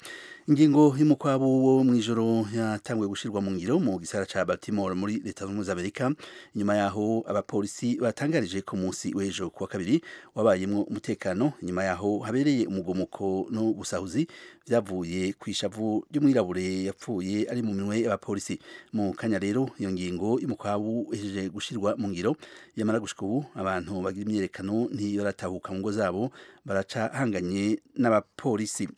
ingingo y'umukwabu wo mu ijoro yatanguye gushirwa mu ngiro mu gisara ca Baltimore muri leta zunze ubumwe za Amerika nyuma yaho abapolisi batangarije ku munsi w'ejo kuwa kabiri wabayemwo umutekano nyuma yaho habereye umugomuko no gusahuzi vyavuye ku ishavu ry'umwirabure yapfuye ari mu minwe y'abapolisi mu kanya rero iyo ngingo y'umukwabu ihejeje gushirwa mu ngiro yamara gushika ubu abantu bagira imyerekano ntiyoratahuka mu ngo zabo baraca hanganye n'abapolisi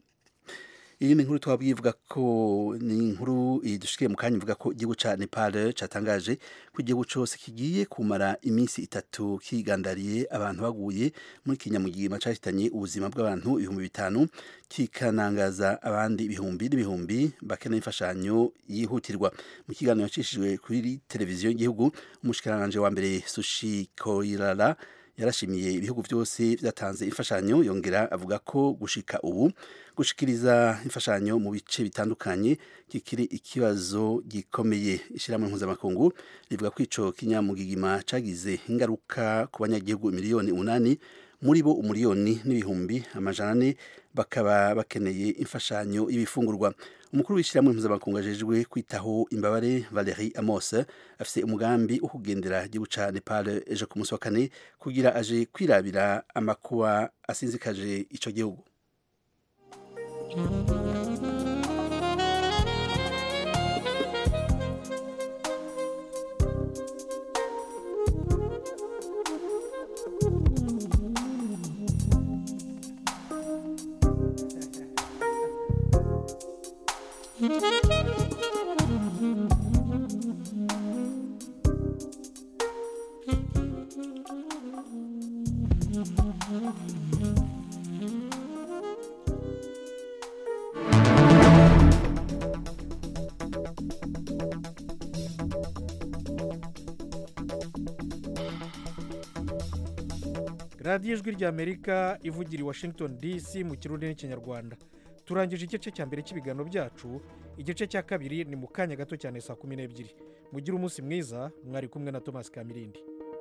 iyi ni inkuru twabwiye ivuga ko ni inkuru idushikiye mu kanya ivuga ko igihugu ca Nepal catangaje ko igihugu cose kigiye kumara iminsi itatu kigandariye abantu baguye muri kinyamugigima cahitanye ubuzima bw'abantu ibihumbi bitanu kikanangaza abandi ibihumbi n'ibihumbi bakeneye imfashanyo yihutirwa mu kiganiro yacishijwe kuri televiziyo y'igihugu umushikiranganje wa mbere Sushi Koirala yarashimiye ibihugu byose byatanze imfashanyo yongera avuga ko gushika ubu gushikiriza imfashanyo mu bice bitandukanye kikiri ikibazo gikomeye ishyirahamwe mpuzamakungu rivuga ko ico kinyamugigima cagize ingaruka ku banyagihugu miliyoni umunani muri bo umuriyoni n'ibihumbi amajana ane bakaba bakeneye imfashanyo y'ibifungurwa umukuru w'ishyirahamwe mpuzamakungu ajejwe kwitaho imbabare Valerie Amos afise umugambi wo kugendera igihugu ca Nepal ejo ku munsi wa kane kugira aje kwirabira amakuba asinzikaje ico gihugu radiyo ijwi ry'amerika ivugira i washington dc mu kirundi n'ikinyarwanda turangije igice cya mbere cy'ibiganiro byacu igice cya kabiri ni mu kanya gato cyane saa kumi n'ebyiri mugire umunsi mwiza mwari kumwe na thomas kamirindi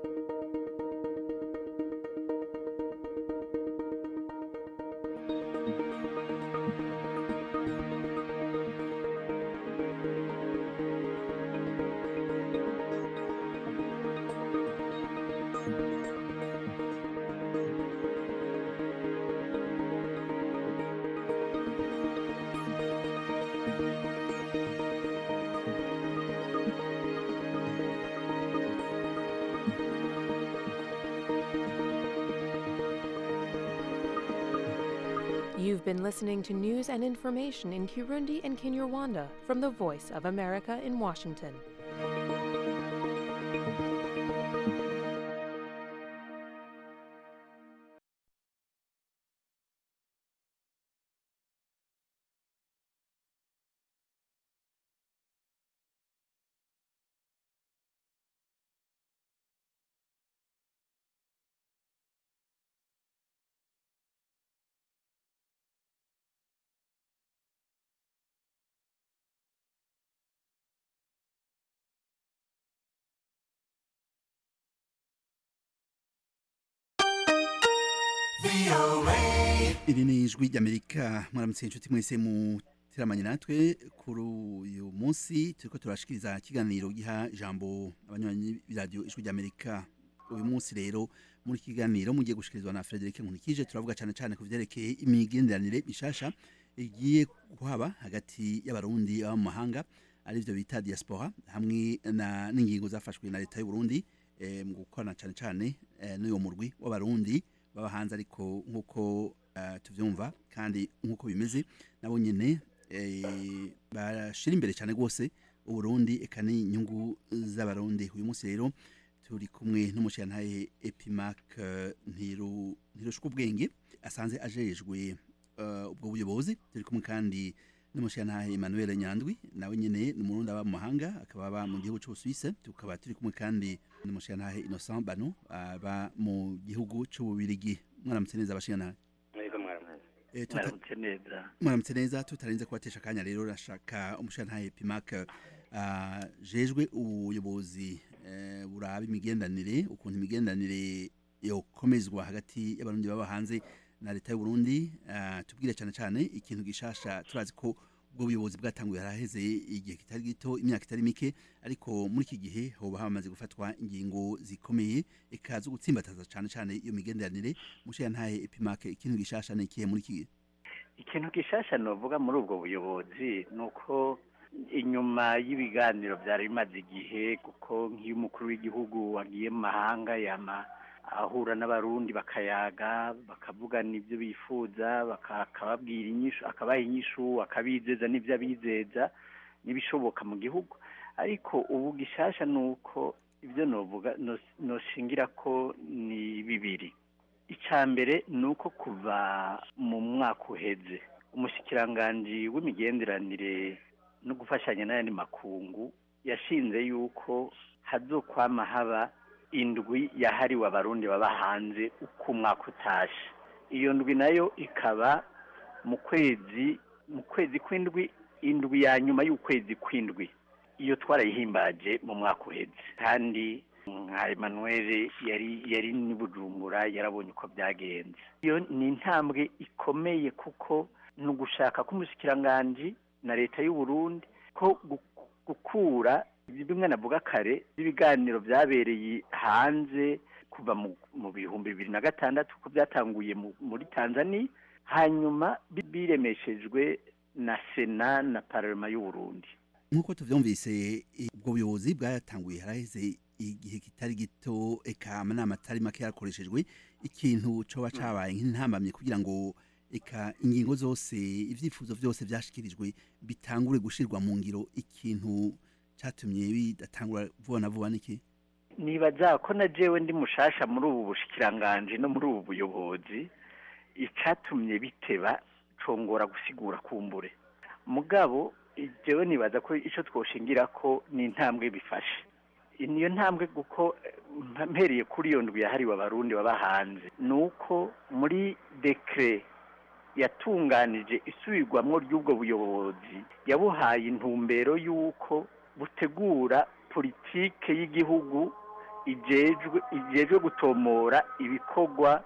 You've been listening to news and information in Kirundi and Kinyarwanda from the Voice of America in Washington. iri ni ijwi ry'amerika mwaramutse inshuti mwese muteramanye natwe kuri uyu munsi turiko turashikiriza ikiganiro giha ijambo abanywanyi b'iradiyo ijwi ry'amerika uyu munsi rero muri iki kiganiro mugiye gushikirizwa na Frederic Nkunikije turavuga cyane cyane ku vyerekeye imigenderanire mishasha igiye kuhaba hagati y'abarundi baba mu mahanga arivyo bita diaspora hamwe na n'ingingo zafashwe na leta y'u Burundi eh, mu gukorana cyane cyane eh, n'uyo murwi w'abarundi baba hanze ariko nk'uko uh, tuvyumva kandi nk'uko bimeze nabo nyene eh, bashira imbere cyane rwose uburundi eka n'inyungu z'abarundi uyu munsi rero turi kumwe n'umushirantahe epimac uh, ntiru ntirushwa ubwenge asanze ajejwe uh, ubwo buyobozi turi kumwe kandi n'umushirantahe Emmanuel Nyandwi nawe nyene ni umurundi aba mu mahanga akaba aba mu gihugu c'Ubusuisse tukaba turi kumwe kandi n'umushirantahe Innocent Bano aba mu gihugu c'Ububirigi mwaramutse neza abashirantahe Mwego mwaramutse. Eh, tuta- Mwaramutse neza. mwaramutse neza tutarenze kubatesha akanya rero rashaka umushirantahe Pimac uh, jejwe ubuyobozi eh, buraba imigendanire ukuntu imigendanire yokomezwa hagati y'abarundi baba hanze na leta y'u Burundi uh, tubwire cyane cyane ikintu gishasha turazi ko ubwo buyobozi bwatanguye haraheze igihe kitari gito imyaka itari mike ariko muri iki gihe hoba hamaze gufatwa ingingo zikomeye eka zo gutsimbataza cyane cyane iyo migenderanire mushirantahe Epimac ikintu gishasha ni ikihe muri iki gihe Ikintu gishasha novuga muri ubwo buyobozi nuko inyuma y'ibiganiro byari bimaze igihe kuko nk'iyo umukuru w'igihugu wagiye mu mahanga yama ahura n'abarundi bakayaga bakavugana ibyo bifuza baka- akababwira inyishu akabaha inyishu akabizeza n'ibyo abizeza n'ibishoboka mu gihugu ariko ubu gishasha ni uko ibyo novuga nos- noshingira ko ni bibiri icya mbere ni uko kuva mu mwaka uheze umushikiranganji w'imigenderanire no gufashanya n'ayandi makungu yashinze yuko hazokwama haba indwi yahariwe abarundi baba hanze uko umwaka utashe iyo ndwi nayo ikaba mu kwezi mu kwezi kw'indwi indwi ya nyuma y'ukwezi kw'indwi iyo twarayihimbaje mu mwaka uheze kandi nka Emmanuel yari yari ni Bujumbura yarabonye uko byagenze iyo ni intambwe ikomeye kuko ni ugushaka k'umushikiranganji na leta y'u Burundi ko gu- gukura bimwe navuga kare ibiganiro byabereye hanze kuva mu, mu bihumbi bibiri na gatandatu ko byatanguye mu, muri Tanzania hanyuma bi- biremeshejwe na Sena na Parlement y'u Burundi nk'uko tuvyumvise eh, ubwo buyobozi bwatanguye haraheze igihe kitari gito eka amanama atari make yarakoreshejwe ikintu coba cabaye nk'intambamye kugira ngo eka ingingo zose ivyifuzo vyose vyashikirijwe bitangure gushirwa mu ngiro ikintu catumye bidatangura vuba na vuba niki nibaza ko na jewe ndi mushasha muri ubu bushikiranganje no muri ubu buyobozi icatumye biteba congora gusigura kumbure mugabo jewe nibaza ko ico twoshingira ko ni intambwe bifashe niyo ntambwe kuko eh, mpereye kuri iyo ndwi yahariwe abarundi baba hanze ni uko muri dekre yatunganije isubirwamwo ry'ubwo buyobozi yabuhaye intumbero y'uko butegura politike y'igihugu ijejwe ijejwe gutomora ibikorwa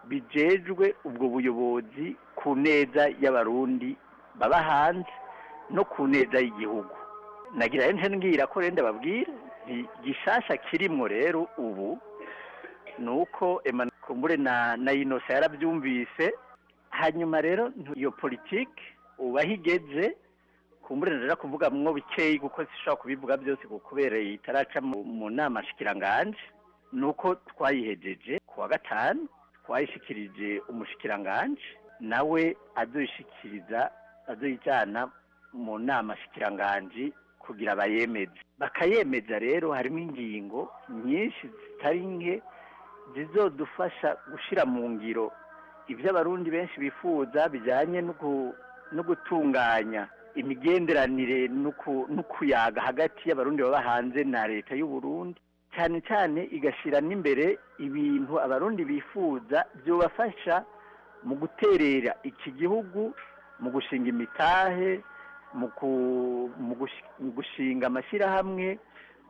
bijejwe ubwo buyobozi ku neza y'abarundi baba hanze no ku neza y'igihugu nagira nje ngira ko rende babwira nti gishasha kirimwo rero ubu ni uko Emmanuel Kumbure na na Innocent yarabyumvise hanyuma rero ntu- iyo politike ubaho igeze kumbure ndaja kuvuga mwo bikeyi kuko sishobora kubivuga byose kuko kubera itaraca mu, mu nama shikiranganje nuko twayihejeje ku wa gatanu twayishikirije umushikiranganje nawe azoyishikiriza azoyijana mu nama shikiranganje kugira bayemeze bakayemeza rero harimo ingingo nyinshi zitari nke zizodufasha gushira mu ngiro ibyo abarundi benshi bifuza bijyanye no gu- no gutunganya imigenderanire no ku- no kuyaga hagati y'abarundi baba hanze na leta y'u Burundi cyane cyane igashyira n'imbere ibintu abarundi bifuza byobafasha mu guterera iki gihugu mu gushinga imitahe mu ku- mu gushi- mu gushinga amashyirahamwe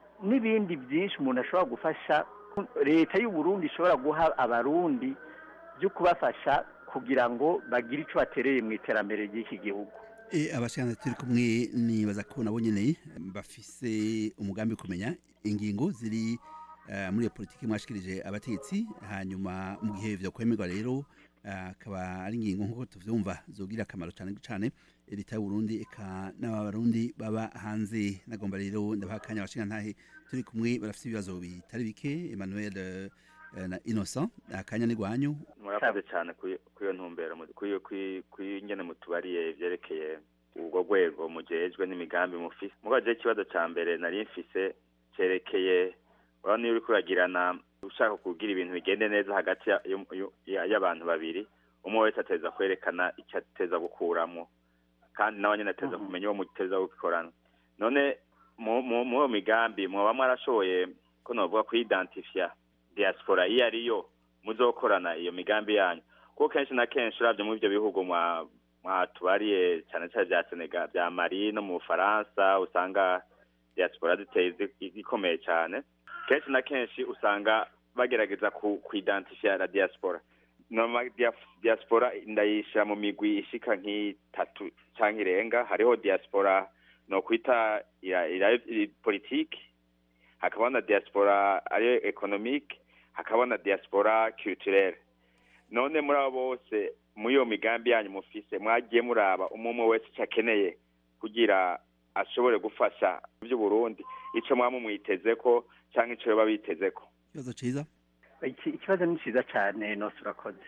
n'ibindi byinshi umuntu ashobora gufasha leta y'u Burundi ishobora guha abarundi byo kubafasha kugira ngo bagire icyo batereye mu iterambere ry'iki gihugu abashaka turi kumwe nibaza ko nabo nyine bafise umugambi wo kumenya ingingo ziri muri iyo politiki mwashikirije abategetsi hanyuma mu gihe byo kwemerwa rero akaba ari ingingo nk'uko tuvyumva zogira akamaro cyane cyane leta y'uburundi eka n'abarundi baba hanze nagomba rero ndabaha akanya abashinga ntahe turi kumwe barafite ibibazo bitari bike emmanuel na innocent akanya ni gwanyu murakoze cyane kuri iyo ntumbero kuri ingene mutubariye ivyerekeye ubwo rwego mujejwe n'imigambi mufise mubaje ikibazo ca mbere nari mfise cerekeye urabona iyo uriko uragirana ushaka kugira ibintu bigende neza hagati y'abantu babiri umwe wese ateza kwerekana icyo ateza gukuramo kandi nawe nyine ateza kumenya uwo muteza gukorana none mu iyo migambi mwaba mwarashoboye ko navuga kuyidantifiya diaspora iyo ariyo muzokorana iyo migambi yanyu kuko kenshi na kenshi urabye muri ibyo bihugu mwatubariye cyane cyane bya senegal bya mari no mu bufaransa usanga diaspora ziteye ikomeye cyane kenshi na kenshi usanga bagerageza kuidentifya la diaspora noma diaspora ndayishyira mu migwi ishika nk'itatu cyangwa irenga hariho diaspora no kwita politiki hakaba na diaspora ariyo economique hakaba na diaspora culturelle none muri abo bose muri iyo migambi yanyu mufise mwagiye muraba umwe wese icyo akeneye kugira ashobore gufasha by'uburundi icyo mwaba mumwiteze ko cyangwa icyo baba biteze ko ikibazo cyiza ikibazo ni cyiza cyane nose urakoze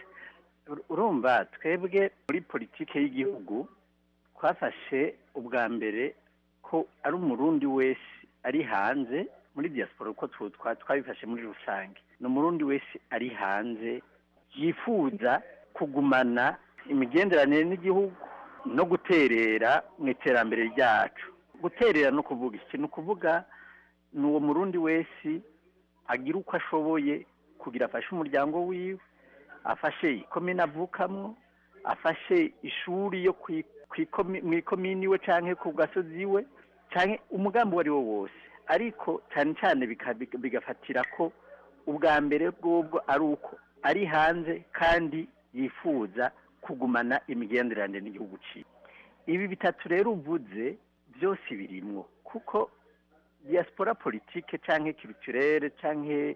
urumva twebwe muri politiki y'igihugu twafashe ubwa mbere ko ari umurundi wese ari hanze muri diaspora uko twabifashe muri rusange ni umurundi wese ari hanze yifuza kugumana imigenderanire n'igihugu no guterera mu iterambere ryacu guterera no kuvuga iki ni ukuvuga ni uwo murundi wese agira uko ashoboye kugira afashe umuryango wiwe afashe ikomine avukamo afashe ishuri yo mu ikomini iwe cyangwa ku gasozi iwe cyangwa umugambi uwo ari wo wose ariko cyane cyane bigafatira ko ubwa mbere bw'ubwo ari uko ari hanze kandi yifuza kugumana imigenderanire n'igihugu cyiwe ibi bitatu rero uvuze byose birimwo kuko diaspora politike cyangwa culturelle cyangwa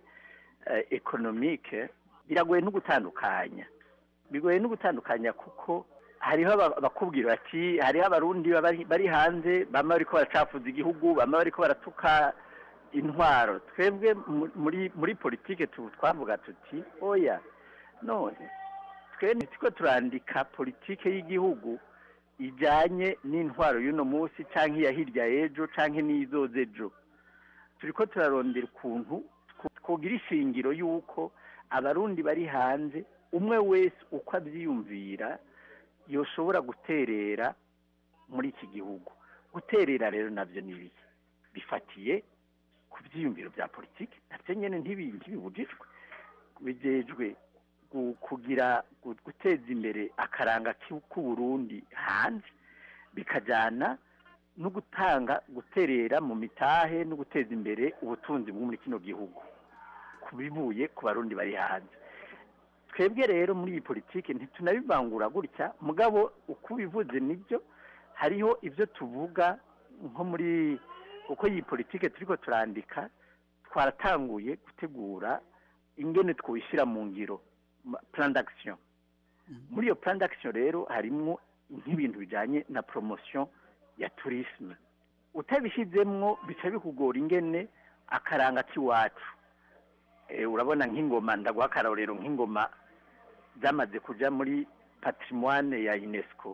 economique biragoye no gutandukanya bigoye no gutandukanya kuko hariho abakubwira bati hariho abarundi bari hanze bamwe bariko baracafuza igihugu bamwe bariko baratuka intwaro twebwe muri muri politike twavuga tuti oya none twe ntitiko turandika politike y'igihugu ijyanye n'intwaro y'uno munsi cyangwa iya hirya y'ejo cyangwa n'izoze ejo turi ko turarondera ukuntu twogira ishingiro y'uko abarundi bari hanze umwe wese uko abyiyumvira yoshobora guterera muri iki gihugu guterera rero nabyo ni ibiki bifatiye ku byiyumviro bya politiki nabyo nyine ntibibujijwe bijejwe kugira guteza imbere akaranga k'uburundi hanze bikajyana no gutanga guterera mu mitahe no guteza imbere ubutunzi bwo muri kino gihugu ku bivuye ku barundi bari hanze twebwe rero muri iyi politiki ntitunabivangura gutya mugabo uko ubivuze nibyo hariho ibyo tuvuga nko muri uko iyi politiki turi ko turandika twaratanguye gutegura ingene twwishyira mu ngiro plan d'action muri iyo plan d'action rero harimo nk'ibintu bijyanye na promotion ya tourisme utabishyizemwo bica bikugora ingene akaranga k'iwacu urabona nk'ingoma ndaguha akarorero nk'ingoma zamaze kujya muri patrimoine ya unesco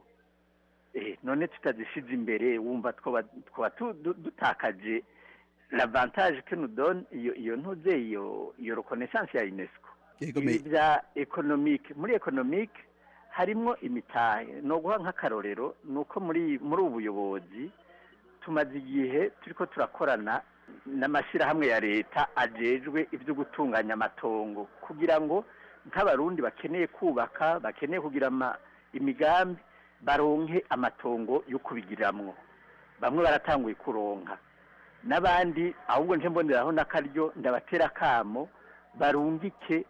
none tutazishyize imbere wumva twaba dutakaje l'avantage que nous donne iyo ntuze iyo iyo reconnaissance ya unesco bya economique muri economique harimo imitahe no guha nk'akarorero ni uko muri muri ubu buyobozi tumaze igihe turi ko turakorana n'amashyirahamwe ya leta ajejwe ibyo gutunganya amatongo kugira ngo nk'abarundi bakeneye kubaka bakeneye kugira imigambi baronke amatongo yo kubigiramwo bamwe baratanguye kuronka n'abandi ahubwo nje mboneraho n'akaryo ndabatera akamo barungike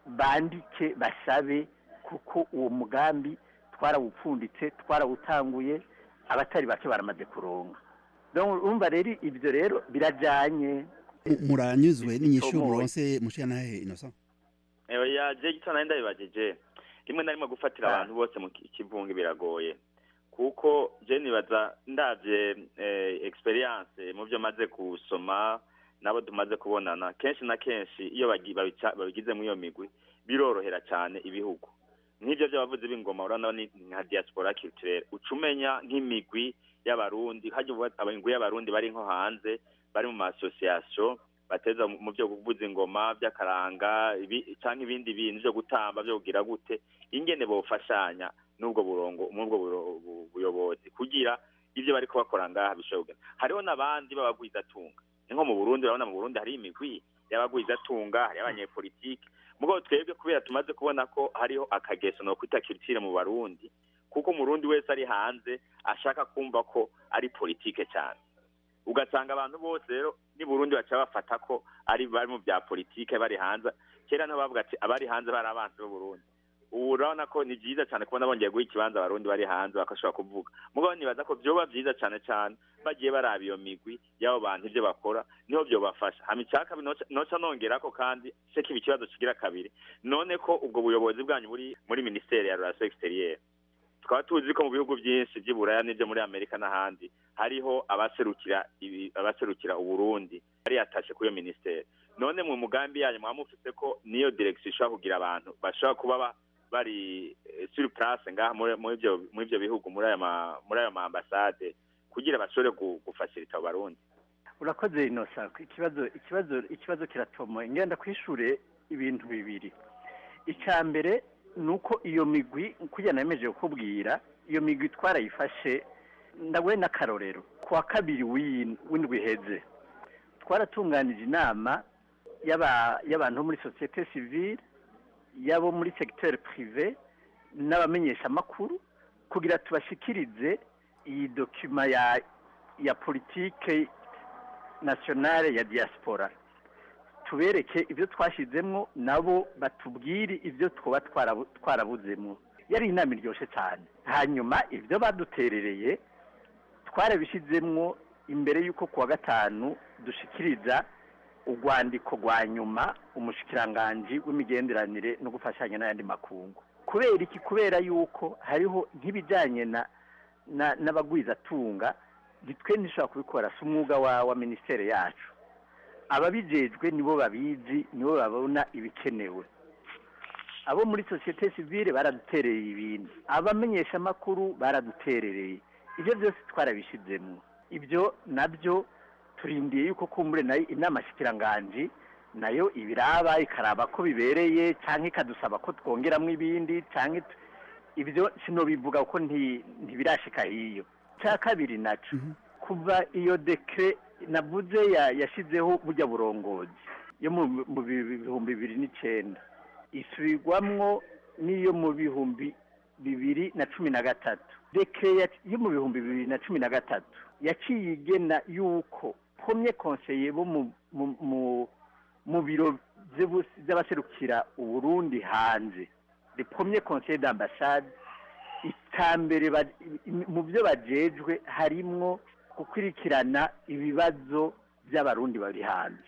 bandike basabe kuko uwo mugambi twarawupfunditse twarawutanguye abatari bake baramaze kuronga Donc, urumva rero ibyo rero birajyanye muranyuzwe n'inyishu Tomoye. muronse mushyantahe innocent Ewe yaje gitana nari ndabibajije rimwe na rimwe gufatira abantu bose mu ki- kivunge biragoye kuko je nibaza ndavye eh, experience mu byo maze gusoma nabo tumaze kubonana kenshi na kenshi iyo bagi- babica- babigize muri iyo migwi birorohera cyane ibihugu nk'ibyo by'abavuzi b'ingoma urabona ni nka diaspora culturelle uca umenya nk'imigwi y'abarundi hajya uvuga imigwi y'abarundi bari nko hanze bari mu ma association bateza mu byo kuvuza ingoma by'akaranga ibi- canke ibindi bintu byo gutamba byo kugira gute ingene bofashanya n'ubwo burongo n'ubwo buro- bu- buyobozi kugira ibyo bariko bakora ngaha bishobora kugenda hariho n'abandi b'abagwizatunga ni nko mu burundi urabona mu burundi hari imigwi y'abagwizatunga hari abanyepolitike mugabo twebwe kubera tumaze kubona ko hariho akageso no kwita culture mu barundi kuko umurundi wese ari hanze ashaka kumva ko ari politike cyane ugasanga abantu bose rero ni burundi baca bafata ko ari bari mu bya politike bari hanze kera niho bavuga ati abari hanze bari abanzi b'uburundi ubu urabona ko ni byiza cyane kubona bongeye guha ikibanza abarundi bari hanze bakashobora kuvuga mugabo nibaza ko byoba byiza cyane cyane bagiye baraba iyo migwi y'abo bantu ibyo bakora niho byobafasha hama icya kabiri noca- noca nongera ko kandi se kiba ikibazo kigira kabiri none ko ubwo buyobozi bwanyu buri muri minisiteri ya relation exterieur tukaba tuzi ko mu bihugu byinshi by'i buraya n'ibyo muri amerika n'ahandi hariho abaserukira ibi- abaserukira uburundi bari yatashe kuri iyo minisiteri none mu mugambi yanyu mwaba mufite ko niyo direction ishobora kugira abantu bashobora kuba ba- bari eh, sur place ngaha muri muri ibyo muri ibyo bihugu muri aya ma- muri ayo ma ambasade kugira bashobore gu- gufashirita abo barundi urakoze inosa ikibazo ikibazo ikibazo kiratomoye ngenda kwishure ibintu bibiri icya mbere ni uko iyo migwi kugira nemeje kukubwira iyo migwi twarayifashe ndaguhe n'akarorero ku wa kabiri w'iyi- w'indwi iheze twaratunganije inama y'aba- y'abantu bo muri sosiyete sivile y'abo muri segiteri pirive n'abamenyeshamakuru kugira tubashikirize iyi dokima ya ya politike nationale ya diaspora tubereke ibyo twashyizemo nabo batubwire ibyo twaba twarabu- twarabuzemo yari inama iryoshye cyane hanyuma ibyo baduterereye twarabishyizemo imbere y'uko kuwa gatanu dushikiriza urwandiko rwa nyuma umushikiranganji w'imigenderanire no gufashanya n'ayandi makungu kubera iki kubera yuko hariho nk'ibijyanye na na- n'abagwizatunga nitwe ntishobora kubikora si umwuga wa wa minisiteri yacu ababijejwe nibo babizi nibo babona ibikenewe abo muri sosiyete sivile baraduterereye ibintu abamenyeshamakuru baraduterereye ibyo byose twarabishyizemo ibyo nabyo turindiye yuko kumbure nayo inama shikiranganji nayo ibiraba ikaraba ko bibereye cyangwa ikadusaba ko twongeramo ibindi cyangwa it- ibyo sinobivuga ko nti- ntibirashika hiyo cya kabiri naco kuva iyo dekre navuze ya- yashizeho burya burongozi yo mu mu bi- bihumbi bibiri n'icenda isubirwamwo n'iyo mu bihumbi bibiri na cumi na gatatu dekre ya- yo mu bihumbi bibiri na cumi na gatatu yaciye igena yuko premier conseiller bo mu mu- mu mu biro vy'ubu- vy'abaserukira uburundi hanze le premier conseiller d'ambassade itambere ba- mu byo bajejwe harimwo gukurikirana ibibazo by'abarundi bari hanze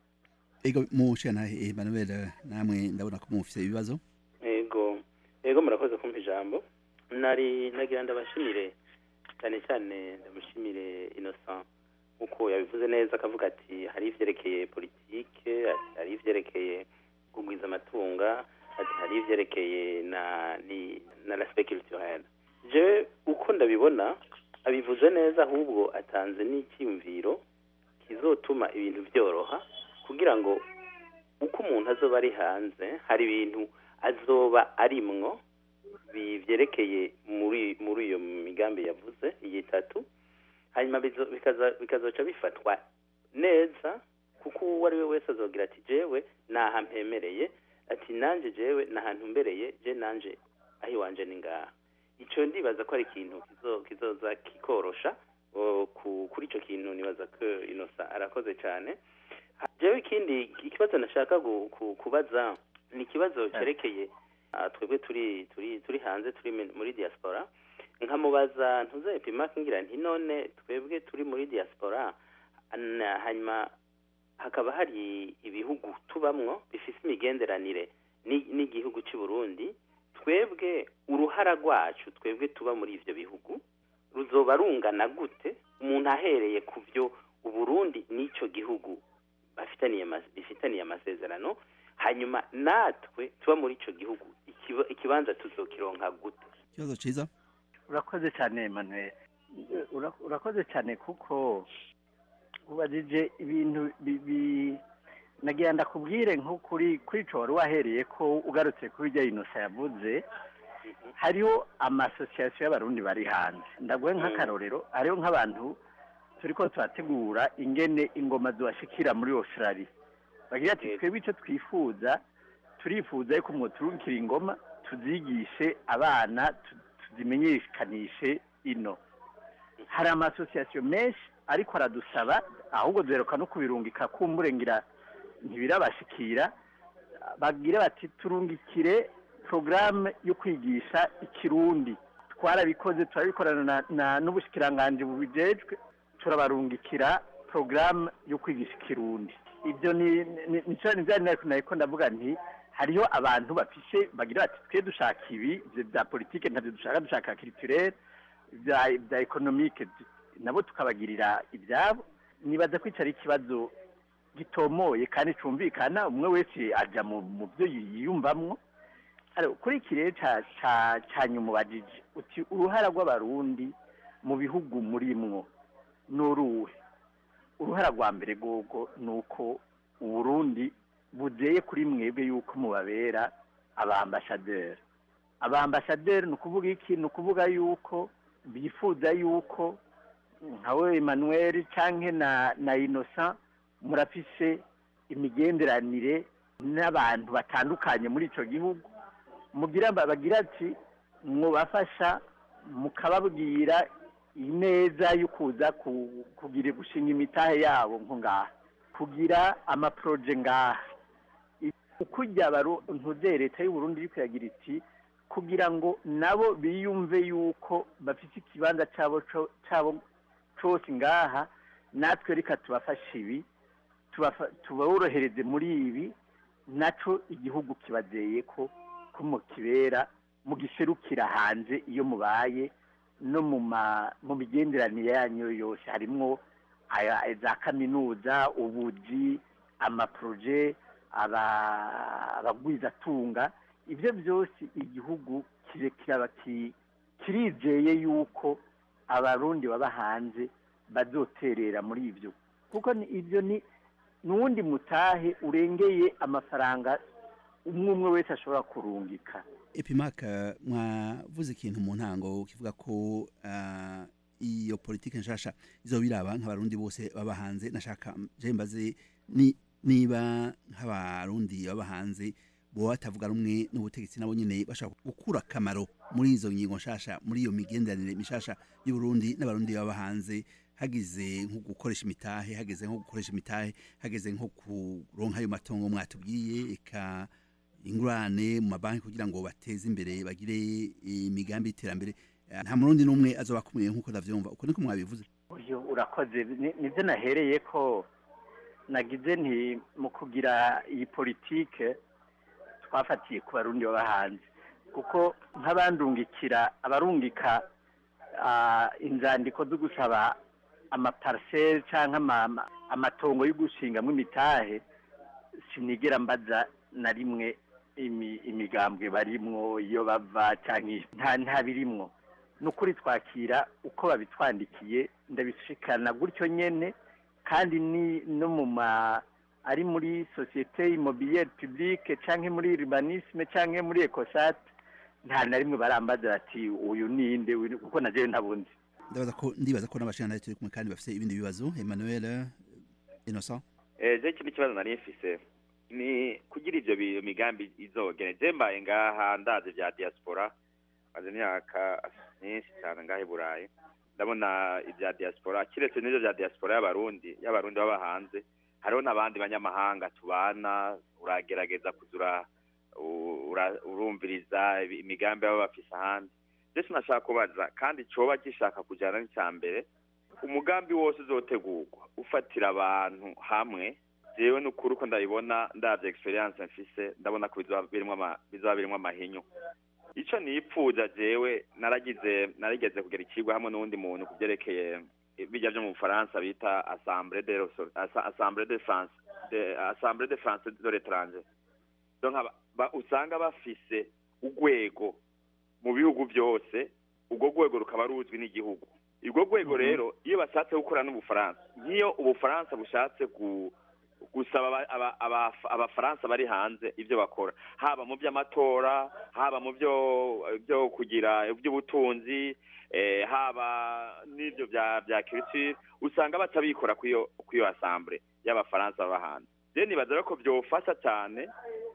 ego mushyantahe Emmanuel namwe ndabona ko mufite ibibazo ego ego murakoze kumpa ijambo nari nagira ndabashimire cyane cyane ndamushimire innocent nkuko yabivuze neza akavuga ati hari ivyerekeye politike ati hari ivyerekeye kugwiza amatunga ati hari ivyerekeye na ni na l'aspect culturel je uko ndabibona abivuze neza ahubwo atanze n'icyiyumviro kizotuma ibintu byoroha kugira ngo uko umuntu azoba ari hanze hari ibintu azoba arimwo bi- vyerekeye muri muri iyo migambi yavuze iyi itatu hanyuma bizo- bikaza- bikazoca bifatwa neza kuko uwo ari we wese azogira ati jewe naha mpemereye ati nanje jewe nahantu mbereye je nanje aho iwanje ni ngaha ico ndibaza ko ari ikintu kizo- kizoza kikorosha o, ku- kuri ico kintu nibaza ko inosa arakoze cyane jewe ikindi ikibazo nashaka gu- ku- kubaza ni ikibazo cyerekeye ah, twebwe turi turi turi hanze turi mi- muri diaspora nkamubaza ntuze epimake ngira nti none twebwe turi muri diaspora na- hanyuma hakaba hari ibihugu tubamwo bifise imigenderanire ni- n'igihugu cy'u Burundi twebwe uruhara rwacu twebwe tuba muri ivyo bihugu ruzoba rungana gute umuntu ahereye ku byo uburundi n'ico gihugu bafitaniye ama- bifitaniye amasezerano hanyuma natwe tuba muri ico gihugu ikiba- ikibanza tuzokironka gute ikibazo ciza urakoze cyane Emmanuel Ura- urakoze cyane kuko ubajije ibintu bibi nagira ndakubwire nko kuri kuri ico wari wahereye ko ugarutse kuri irya inosa yavuze hariho amasosiyasiyo y'abarundi bari hanze ndaguhe nk'akarorero hariho nk'abantu turiko turategura ingene ingoma zibashikira muri australia bagira ati twebwe icyo twifuza turifuza yuko mwoturukira ingoma tuzigishe abana tu- tuzimenyekanishe ino hari amasosiyasiyo menshi ariko aradusaba ahubwo duheruka no kubirungika kumburengira ntibirabashikira bagira bati turungikire porogaramu yo kwigisha ikirundi twarabikoze turabikorana na- na- n'ubushikiranganji bubijejwe turabarungikira porogaramu yo kwigisha ikirundi ibyo ni ni- ni cyo ni bya nari nariko ndavuga nti hariho abantu bafishe bagira bati twe dushaka ibi ibyo bya politike ntabyo dushaka dushaka kiriturere bya bya ekonomike nabo tukabagirira ibyabo nibaza ko ico ari ikibazo gitomoye kandi cumvikana umwe wese aja mu mu byo yiyumvamwo Aro, kuri iki rero ca ca ca nyuma ubajije uti uruhara rw'abarundi mu bihugu murimwo n'uruhe uruhara rwa mbere rwogo ni uko uburundi buzeye kuri mwebwe yuko mubabera abambasaderi abambasaderi ni ukuvuga iki ni ukuvuga yuko bifuza yuko nkawe emmanuel canke na na innocent murafise imigenderanire n'abantu batandukanye muri ico gihugu mugira bagira ati mwubafasha mukababwira ineza yo kuza ku- kugira gushinga imitahe yabo nko ngaha kugira amaproje ngaha ukujya ntuzere leta y'u Burundi iri kuyagira iti kugira ngo nabo biyumve yuko bafite ikibanza cyabo co- cyabo cyose ngaha natwe reka tubafashe ibi tubafa- tuborohereze muri ibi naco igihugu kibazeye ko ko mukibera mugiserukira hanze iyo mubaye no mu ma mu migenderanire yanyu yose harimwo aya za kaminuza ubuji amaproje aba- abagwizatunga ibyo byose igihugu kire kiraba ki- kirizeye yuko abarundi baba hanze bazoterera muri ibyo kuko ni- ibyo ni n'uwundi mutahe urengeye amafaranga umwe umwe wese ashobora kurungika epimaka mwavuze ikintu mu ntango kivuga ko ah, iyo politike nshasha izobiraba nk'abarundi bose baba hanze nashaka je mbaze ni niba nk'abarundi baba hanze bo batavuga rumwe n'ubutegetsi nabo nyene bashaka gukura akamaro muri izo ngingo nshasha muri iyo migenderanire mishasha y'uburundi n'abarundi baba hanze hagize nko gukoresha imitahe hageze nko gukoresha imitahe hageze nko kuronka ayo matongo mwatubwiye eka ingurane mu mabanki kugira ngo bateze imbere bagire imigambi y'iterambere Eh, nta murundi n'umwe azoba akumiriye nk'uko ndavyumva uko niko mwabivuze uyu urakoze Ni- nibyo nahereye ko nagize nti mu kugira iyi politike twafatiye ku barundi baba hanze kuko nk'abandungikira abarungika ah, inzandiko zo gusaba amapariseri cyangwa ama- ama- amatongo yo gushingamo imitahe sinigera mbaza na rimwe imi- imigambwe barimwo iyo bava cyangwa iyo- nta nta birimwo ni ukuri twakira uko babitwandikiye ndabishikana gutyo nyene kandi ni no mu ma ari muri sosiyete immobilière publique canke muri urbanisme canke muri ecosat nta na rimwe barambaza bati uyu ninde uyu ni-" kuko na jewe ntabundi ndabaza ko ndibaza ko n'abashingantahe turi kumwe kandi bafite ibindi bibazo Emmanuel eh, Innocent Eh, je ikindi kibazo nari mfise ni kugira ivyo bi- migambi izogene je mbaye ngaha ndazi vya diaspora maze imyaka myinshi cyane ngaha i burayi ndabona ivya diaspora kiretse n'ivyo vya diaspora y'abarundi y'abarundi baba hanze hariho n'abandi banyamahanga tubana uragerageza kuza ura- u- ura- urumviriza imigambi baba bafise ahandi ndetse nashaka kubaza kandi coba gishaka kujyana n'icya mbere umugambi wose uzotegurwa ufatira abantu hamwe jewe n'ukuri uko ndabibona ndavye experience mfise ndabona ko bizoba birimwo ama- bizoba birimwo amahinyu ico nipfuza jewe naragize narigeze kugera ikigwa hamwe n'uwundi muntu ku vyerekeye bijya vyo mu bufaransa bita assemblée de Resor- Assa- assemblée de france de assemblée de france de l'étranger donc aba- ba- usanga bafise urwego mu bihugu byose urwo rwego rukaba ruzwi n'igihugu urwo rwego rero iyo bashatse gukora n'ubufaransa nk'iyo ubufaransa bushatse gu gusaba aba- aba- aba- abafaransa bari hanze ibyo bakora haba mu by'amatora haba mu byo byo kugira iby'ubutunzi eh, haba n'ibyo bya bya culture usanga batabikora kwiyo kwiyo assemblée y'abafaransa baba hanze rero nibaza rero ko byofasha cyane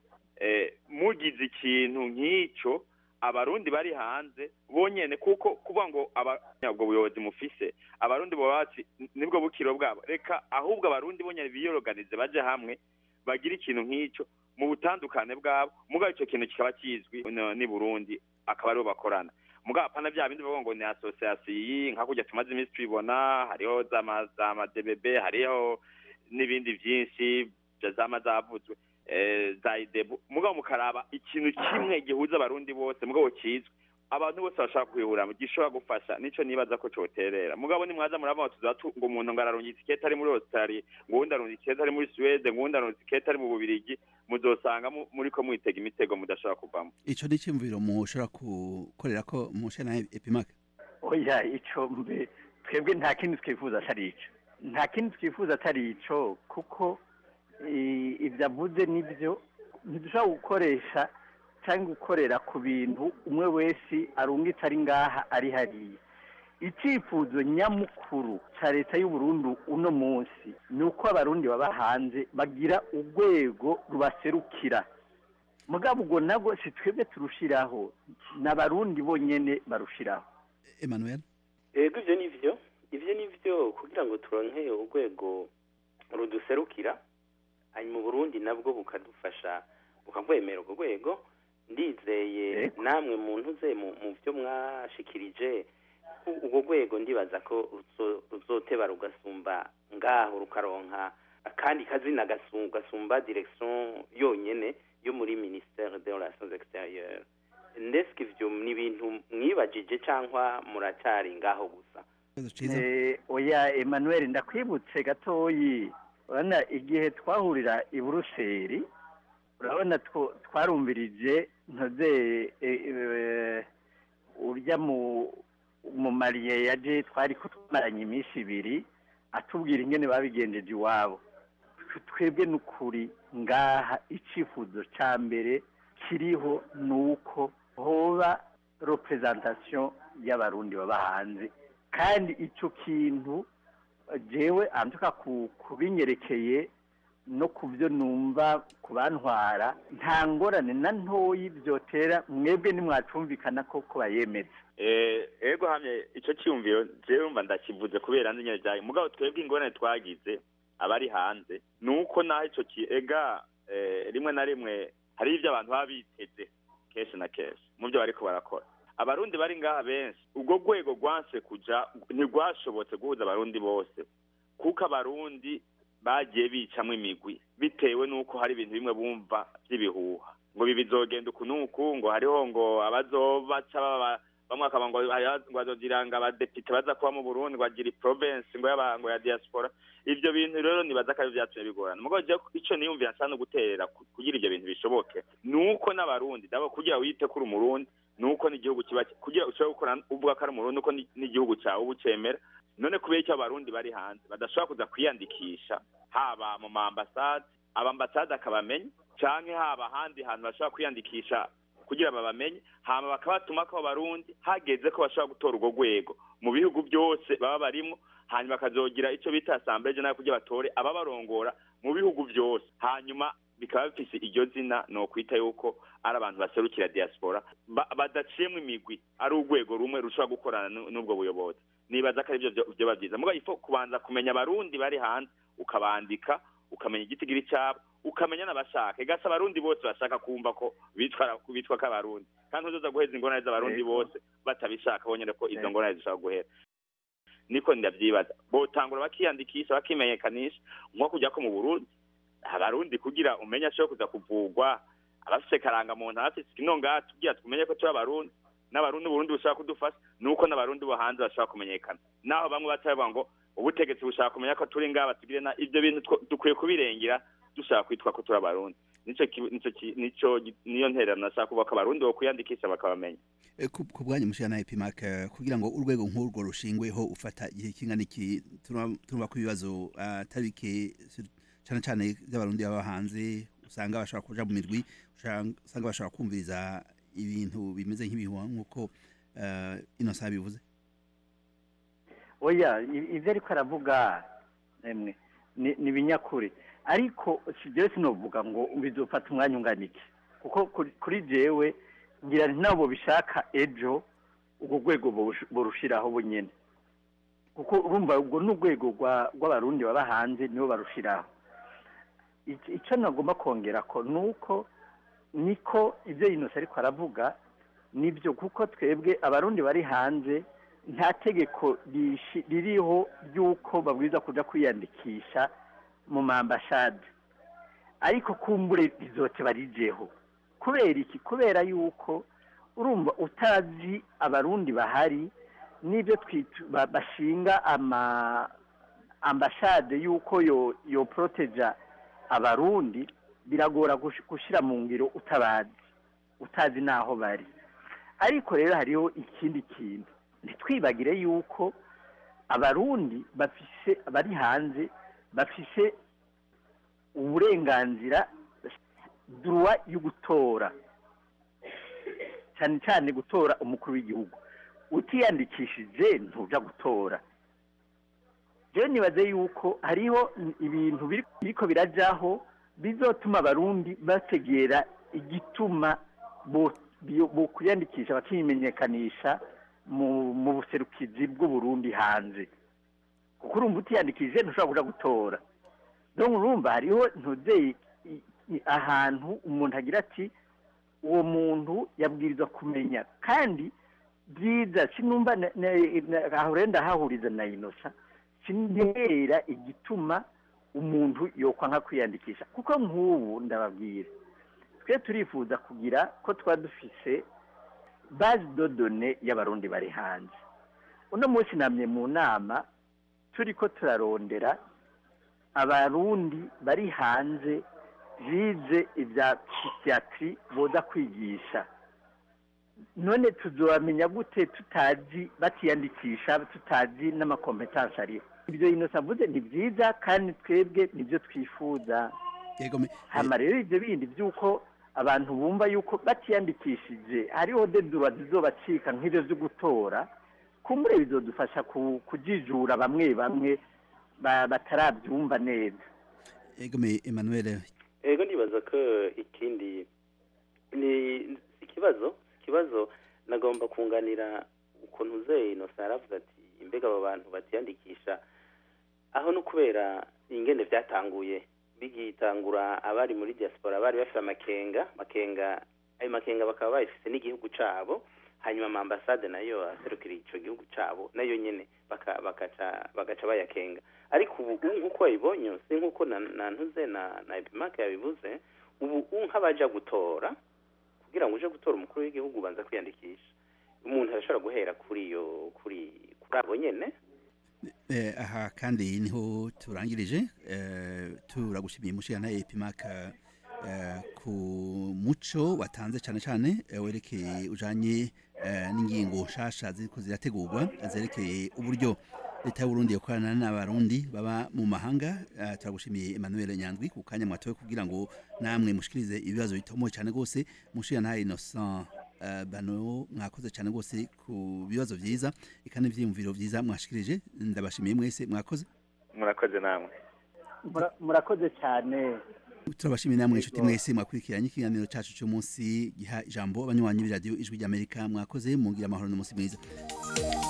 eh, mugize ikintu nk'icyo abarundi bari hanze bonyene kuko kuvuga ngo aba- ubwo buyobozi mufise abarundi boba bati nibwo bukiro bwabo reka ahubwo abarundi bonyene biyoroganize baje hamwe bagire ikintu nk'icyo mu butandukane bwabo mugabo icyo kintu kikaba kizwi no- n'i burundi akaba aribo bakorana mugabo apana bya bindi bavuga ngo ni association iyi nka kurya tumaze iminsi tubibona hariho za ma- za madbb hariho n'ibindi byinshi bya zama zavuzwe eh, za idebu mugabo mukaraba ikintu kimwe gihuza abarundi bose mugabo kizwi abantu bose bashaka kwihura gishobora gufasha nico nibaza ko coterera mugabo nimwaza murabona tuza tu- ngo umuntu ngo ararungitse ikete ari muri australia ngo uwundi arungitse ikete ari muri suwede ngo uwundi arungitse ikete ari mu bubirigi muzosanga mu- muriko mwitega imitego mudashobora kuvamo ico ni cyumviro mushobora gukorera ko mushana epimake oya ico mbe twebwe nta kindi twifuza atari ico nta kindi twifuza atari ico kuko i- ivyo avuze nivyo ntidushobora gukoresha cyangwa gukorera ku bintu umwe wese arungitse ari ngaha ari hariya icyifuzo nyamukuru cya leta y'uburundi uno munsi ni uko abarundi baba hanze bagira urwego rubaserukira mugabo ubwo nabwo si twebwe turushiraho ni abarundi bonyene barushiraho emmanuel ego ivyo nivyo ivyo nivyo kugira ngo turonke urwego ruduserukira hanyuma uburundi nabwo bukadufasha bukagwemera urwo rwego ndizeye namwe muntu ze mu mu byo mwashikirije u- urwo rwego ndibaza ko ruzo- ruzoteba rugasumba ngaho rukaronka akandi kazina gasu- gasumba direction yonyene yo muri ministère des relations extérieures ndeske ivyo ni ibintu mwibajije cyangwa muracyari ngaho gusa Eh, oya emmanuel ndakwibutse gatoyi urabona igihe twahurira i buruseli urabona two- twarumvirije ntoze eh, eh, urya mu mu mariye yaje twari ko twamaranye iminsi ibiri atubwira ingene babigenjeje iwabo Twe- twebwe n'ukuri ngaha icyifuzo cya mbere kiriho ni uko hoba representation y'abarundi baba hanze kandi icyo kintu jewe antuka ku kubinyerekeye no ku byo numva ku bantwara nta ngorane na ntoyi byotera mwebwe nimwacumvikana ko ko bayemeza Eh, ego hamye ico cyumviro jewe mba ndakivuze kubera nzi nyene byayo mugabo twebwe ingorane twagize abari hanze nuko naho ico ki ega eh, rimwe na rimwe hari ivyo abantu baba biteze kenshi na kenshi mu byo bariko barakora abarundi bari ngaha benshi ubwo rwego rwanse kuja ntirwashobotse guhuza abarundi bose kuko abarundi bagiye bicamwo imigwi bitewe n'uko hari ibintu bimwe bumva by'ibihuha ngo ibi bizogenda uku n'uku ngo hariho ngo abazobaca baba bamwe akaba ngo hariho ngo bazogira ngo abadepite baza kuba mu burundi ngo bagira province ngo y'aba- ngo ya diaspora ivyo bintu rero nibaza ko ari vyatumye bigorana mugabo jewe ico niyumvira nsa no guterera ku- kugira ivyo bintu bishoboke nuko n'abarundi dabo kugira wite kuri umurundi nuko n'igihugu kiba kugira ushobore gukora uvuga ko ari umurundi nuko ni- n'igihugu cyawe uba ucemera none kubera icyo abarundi bari hanze badashobora kuza kwiyandikisha haba mu ma ambasade abambasade akabamenya canke haba ahandi hantu bashobora kwiyandikisha kugira babamenye hama bakabatuma ko abarundi hageze ko bashobora gutora urwo rwego mu bihugu byose baba barimwo hanyuma bakazogira icyo bita assemblée générale kugira batore ababarongora mu bihugu byose hanyuma bikaba bifise iryo zina ni ukwita yuko ari abantu baserukira diaspora ba- badaciyemwo imigwi ari urwego rumwe rushobora gukorana nu- n'ubwo buyobozi nibaza ko aribyo byo- byoba byiza mugabo ifo kubanza kumenya abarundi bari hanze ukabandika ukamenya igitigiri cyabo ukamenya n'abashaka igasa abarundi bose bashaka kumva ko bitwa bitwa k'abarundi kandi uzoza guheza ingorane z'abarundi Yego. bose batabishaka bonyene ko izo Yego. ngorane zishobora guhera niko ndavyibaza botangura bakiyandikisha bakimenyekanisha nko kujya ko mu burundi abarundi kugira umenye ashobora kuza kuvugwa abafise karangamuntu abafise kino ngaha tugira tumenye ko turi abarundi n'abarundi uburundi bushobora kudufasha nuko n'abarundi bo hanze bashobora kumenyekana naho bamwe batavuga ngo ubutegetsi bushaka kumenya ko turi ngaha batugire na ibyo bintu two- dukwiye kubirengera dushaka kwitwa ko turi abarundi nico ki- nico ki- nico gi- niyo ntererano nashaka kuvuga ko abarundi bo kwiyandikisha bakabamenya Eh, ku ku bwanyu mushira na epimac eh, kugira ngo urwego nk'urwo rushingweho ufata igihe kingana iki turumva turumva ko ibibazo ah, atari bike sur- cane cane by'abarundi baba hanze usanga bashobora kuja mu mirwi usanga usanga bashobora kumviriza ibintu bimeze nk'ibihuha nk'uko eh, Innocent bivuze oya i- ivyo ariko aravuga emwe ni ni ibinyakuri ariko si jewe sinovuga ngo bizofata umwanya ungana iki kuko kuri- kuri jewe ngira nti nabo bishaka ejo urwo rwego borush- borushiraho bunyene kuko urumva ubwo ni urwego rwa- rw'abarundi baba hanze nibo barushiraho Ic- ico nagomba kongera ko ni uko niko ibyo yinose ariko aravuga nibyo kuko twebwe abarundi bari hanze nta tegeko rishi- ririho ry'uko babwiza kuja kwiyandikisha mu mambashade ariko kumbure rizote barijeho kubera iki kubera yuko urumva utazi abarundi bahari n'ibyo twitu- ba- bashinga ama ambashade yuko yo yo proteja abarundi biragora gush- gushira mu ngiro utabazi utazi naho bari ariko rero hariho ikindi kintu ntitwibagire yuko abarundi bafise bari hanze bafise uburenganzira duruwa yo gutora cyane cyane gutora umukuru w'igihugu utiyandikishije ntuja gutora rero nibaze yuko hariho ibintu biri- biriko birajaho bizotuma abarundi bategera igituma bo bio- bo kwiyandikisha bakimenyekanisha mu mu buserukizi bw'uburundi hanze kuko urumva utiyandikishije ntushobora kuja gutora donc urumva hariho ntuzeye ahantu umuntu agira ati uwo muntu yabwirizwa kumenya kandi byiza sinumva na- na- na- aho rero ndahahuriza na inosa sintera igituma umuntu yokwa nka kwiyandikisha kuko nk'ubu ndababwira twe turifuza kugira ko twaba dufise base de données y'abarundi bari hanze uno munsi namye mu nama turi ko turarondera abarundi bari hanze bize ibya psychiatri boza kwigisha none tuzobamenya gute tutazi batiyandikisha tutazi n'amakompetansi ariho ibyo inosa avuze ni byiza kandi twebwe nibyo twifuza hama rero ibyo bindi by'uko abantu bumva yuko batiyandikishije hariho dedura zizobacika nk'ibyo byo gutora kumbure bizodufasha ku- kujijura bamwe bamwe ba- batarabyumva neza egome Emmanuel ego ndibaza ko ikindi ni ikibazo ikibazo nagomba kunganira ukuntu uzeye inosa yaravuze ati imbega abo bantu batiyandikisha aho no kubera ingene byatanguye bigitangura abari muri diaspora bari bafite amakenga makenga ayo makenga bakaba bayifise n'igihugu cabo hanyuma amambasade nayo aserukira ico gihugu cabo nayo nyene baka- bakaca bagaca bayakenga ariko ubu ubu nk'uko wabibonye si nk'uko na na ntuze na na epimake yabivuze ubu ubu nk'abaja gutora kugira ngo uje gutora umukuru w'igihugu ubanza kwiyandikisha umuntu arashobora guhera kuri iyo kuri kuri abo nyene Eh, aha kandi niho turangirije eh, turagushimiye mushirana epimaka eh, ku muco watanze cyane cyane eh, werekeye ujanye eh, n'ingingo nshasha ziriko zirategurwa zerekeye uburyo leta y'uburundi yokorana n'abarundi baba mu mahanga eh, turagushimiye emmanuel nyandwi ku kanya mwatowe kugira ngo namwe mushikirize ibibazo bitomoye cyane rwose mushirana innocent eh, bano mwakoze cyane rwose ku bibazo vyiza eka n'ivyiyumviro vyiza mwashikirije ndabashimiye mwese mwakoze murakoze namwe Mura- murakoze cyane turabashimiye namwe inshuti mwese mwakurikiranye ikiganiro cacu cy'umunsi giha ijambo abanywanyi b'iradiyo ijwi ry'amerika mwakoze mugira amahoro n'umunsi mwiza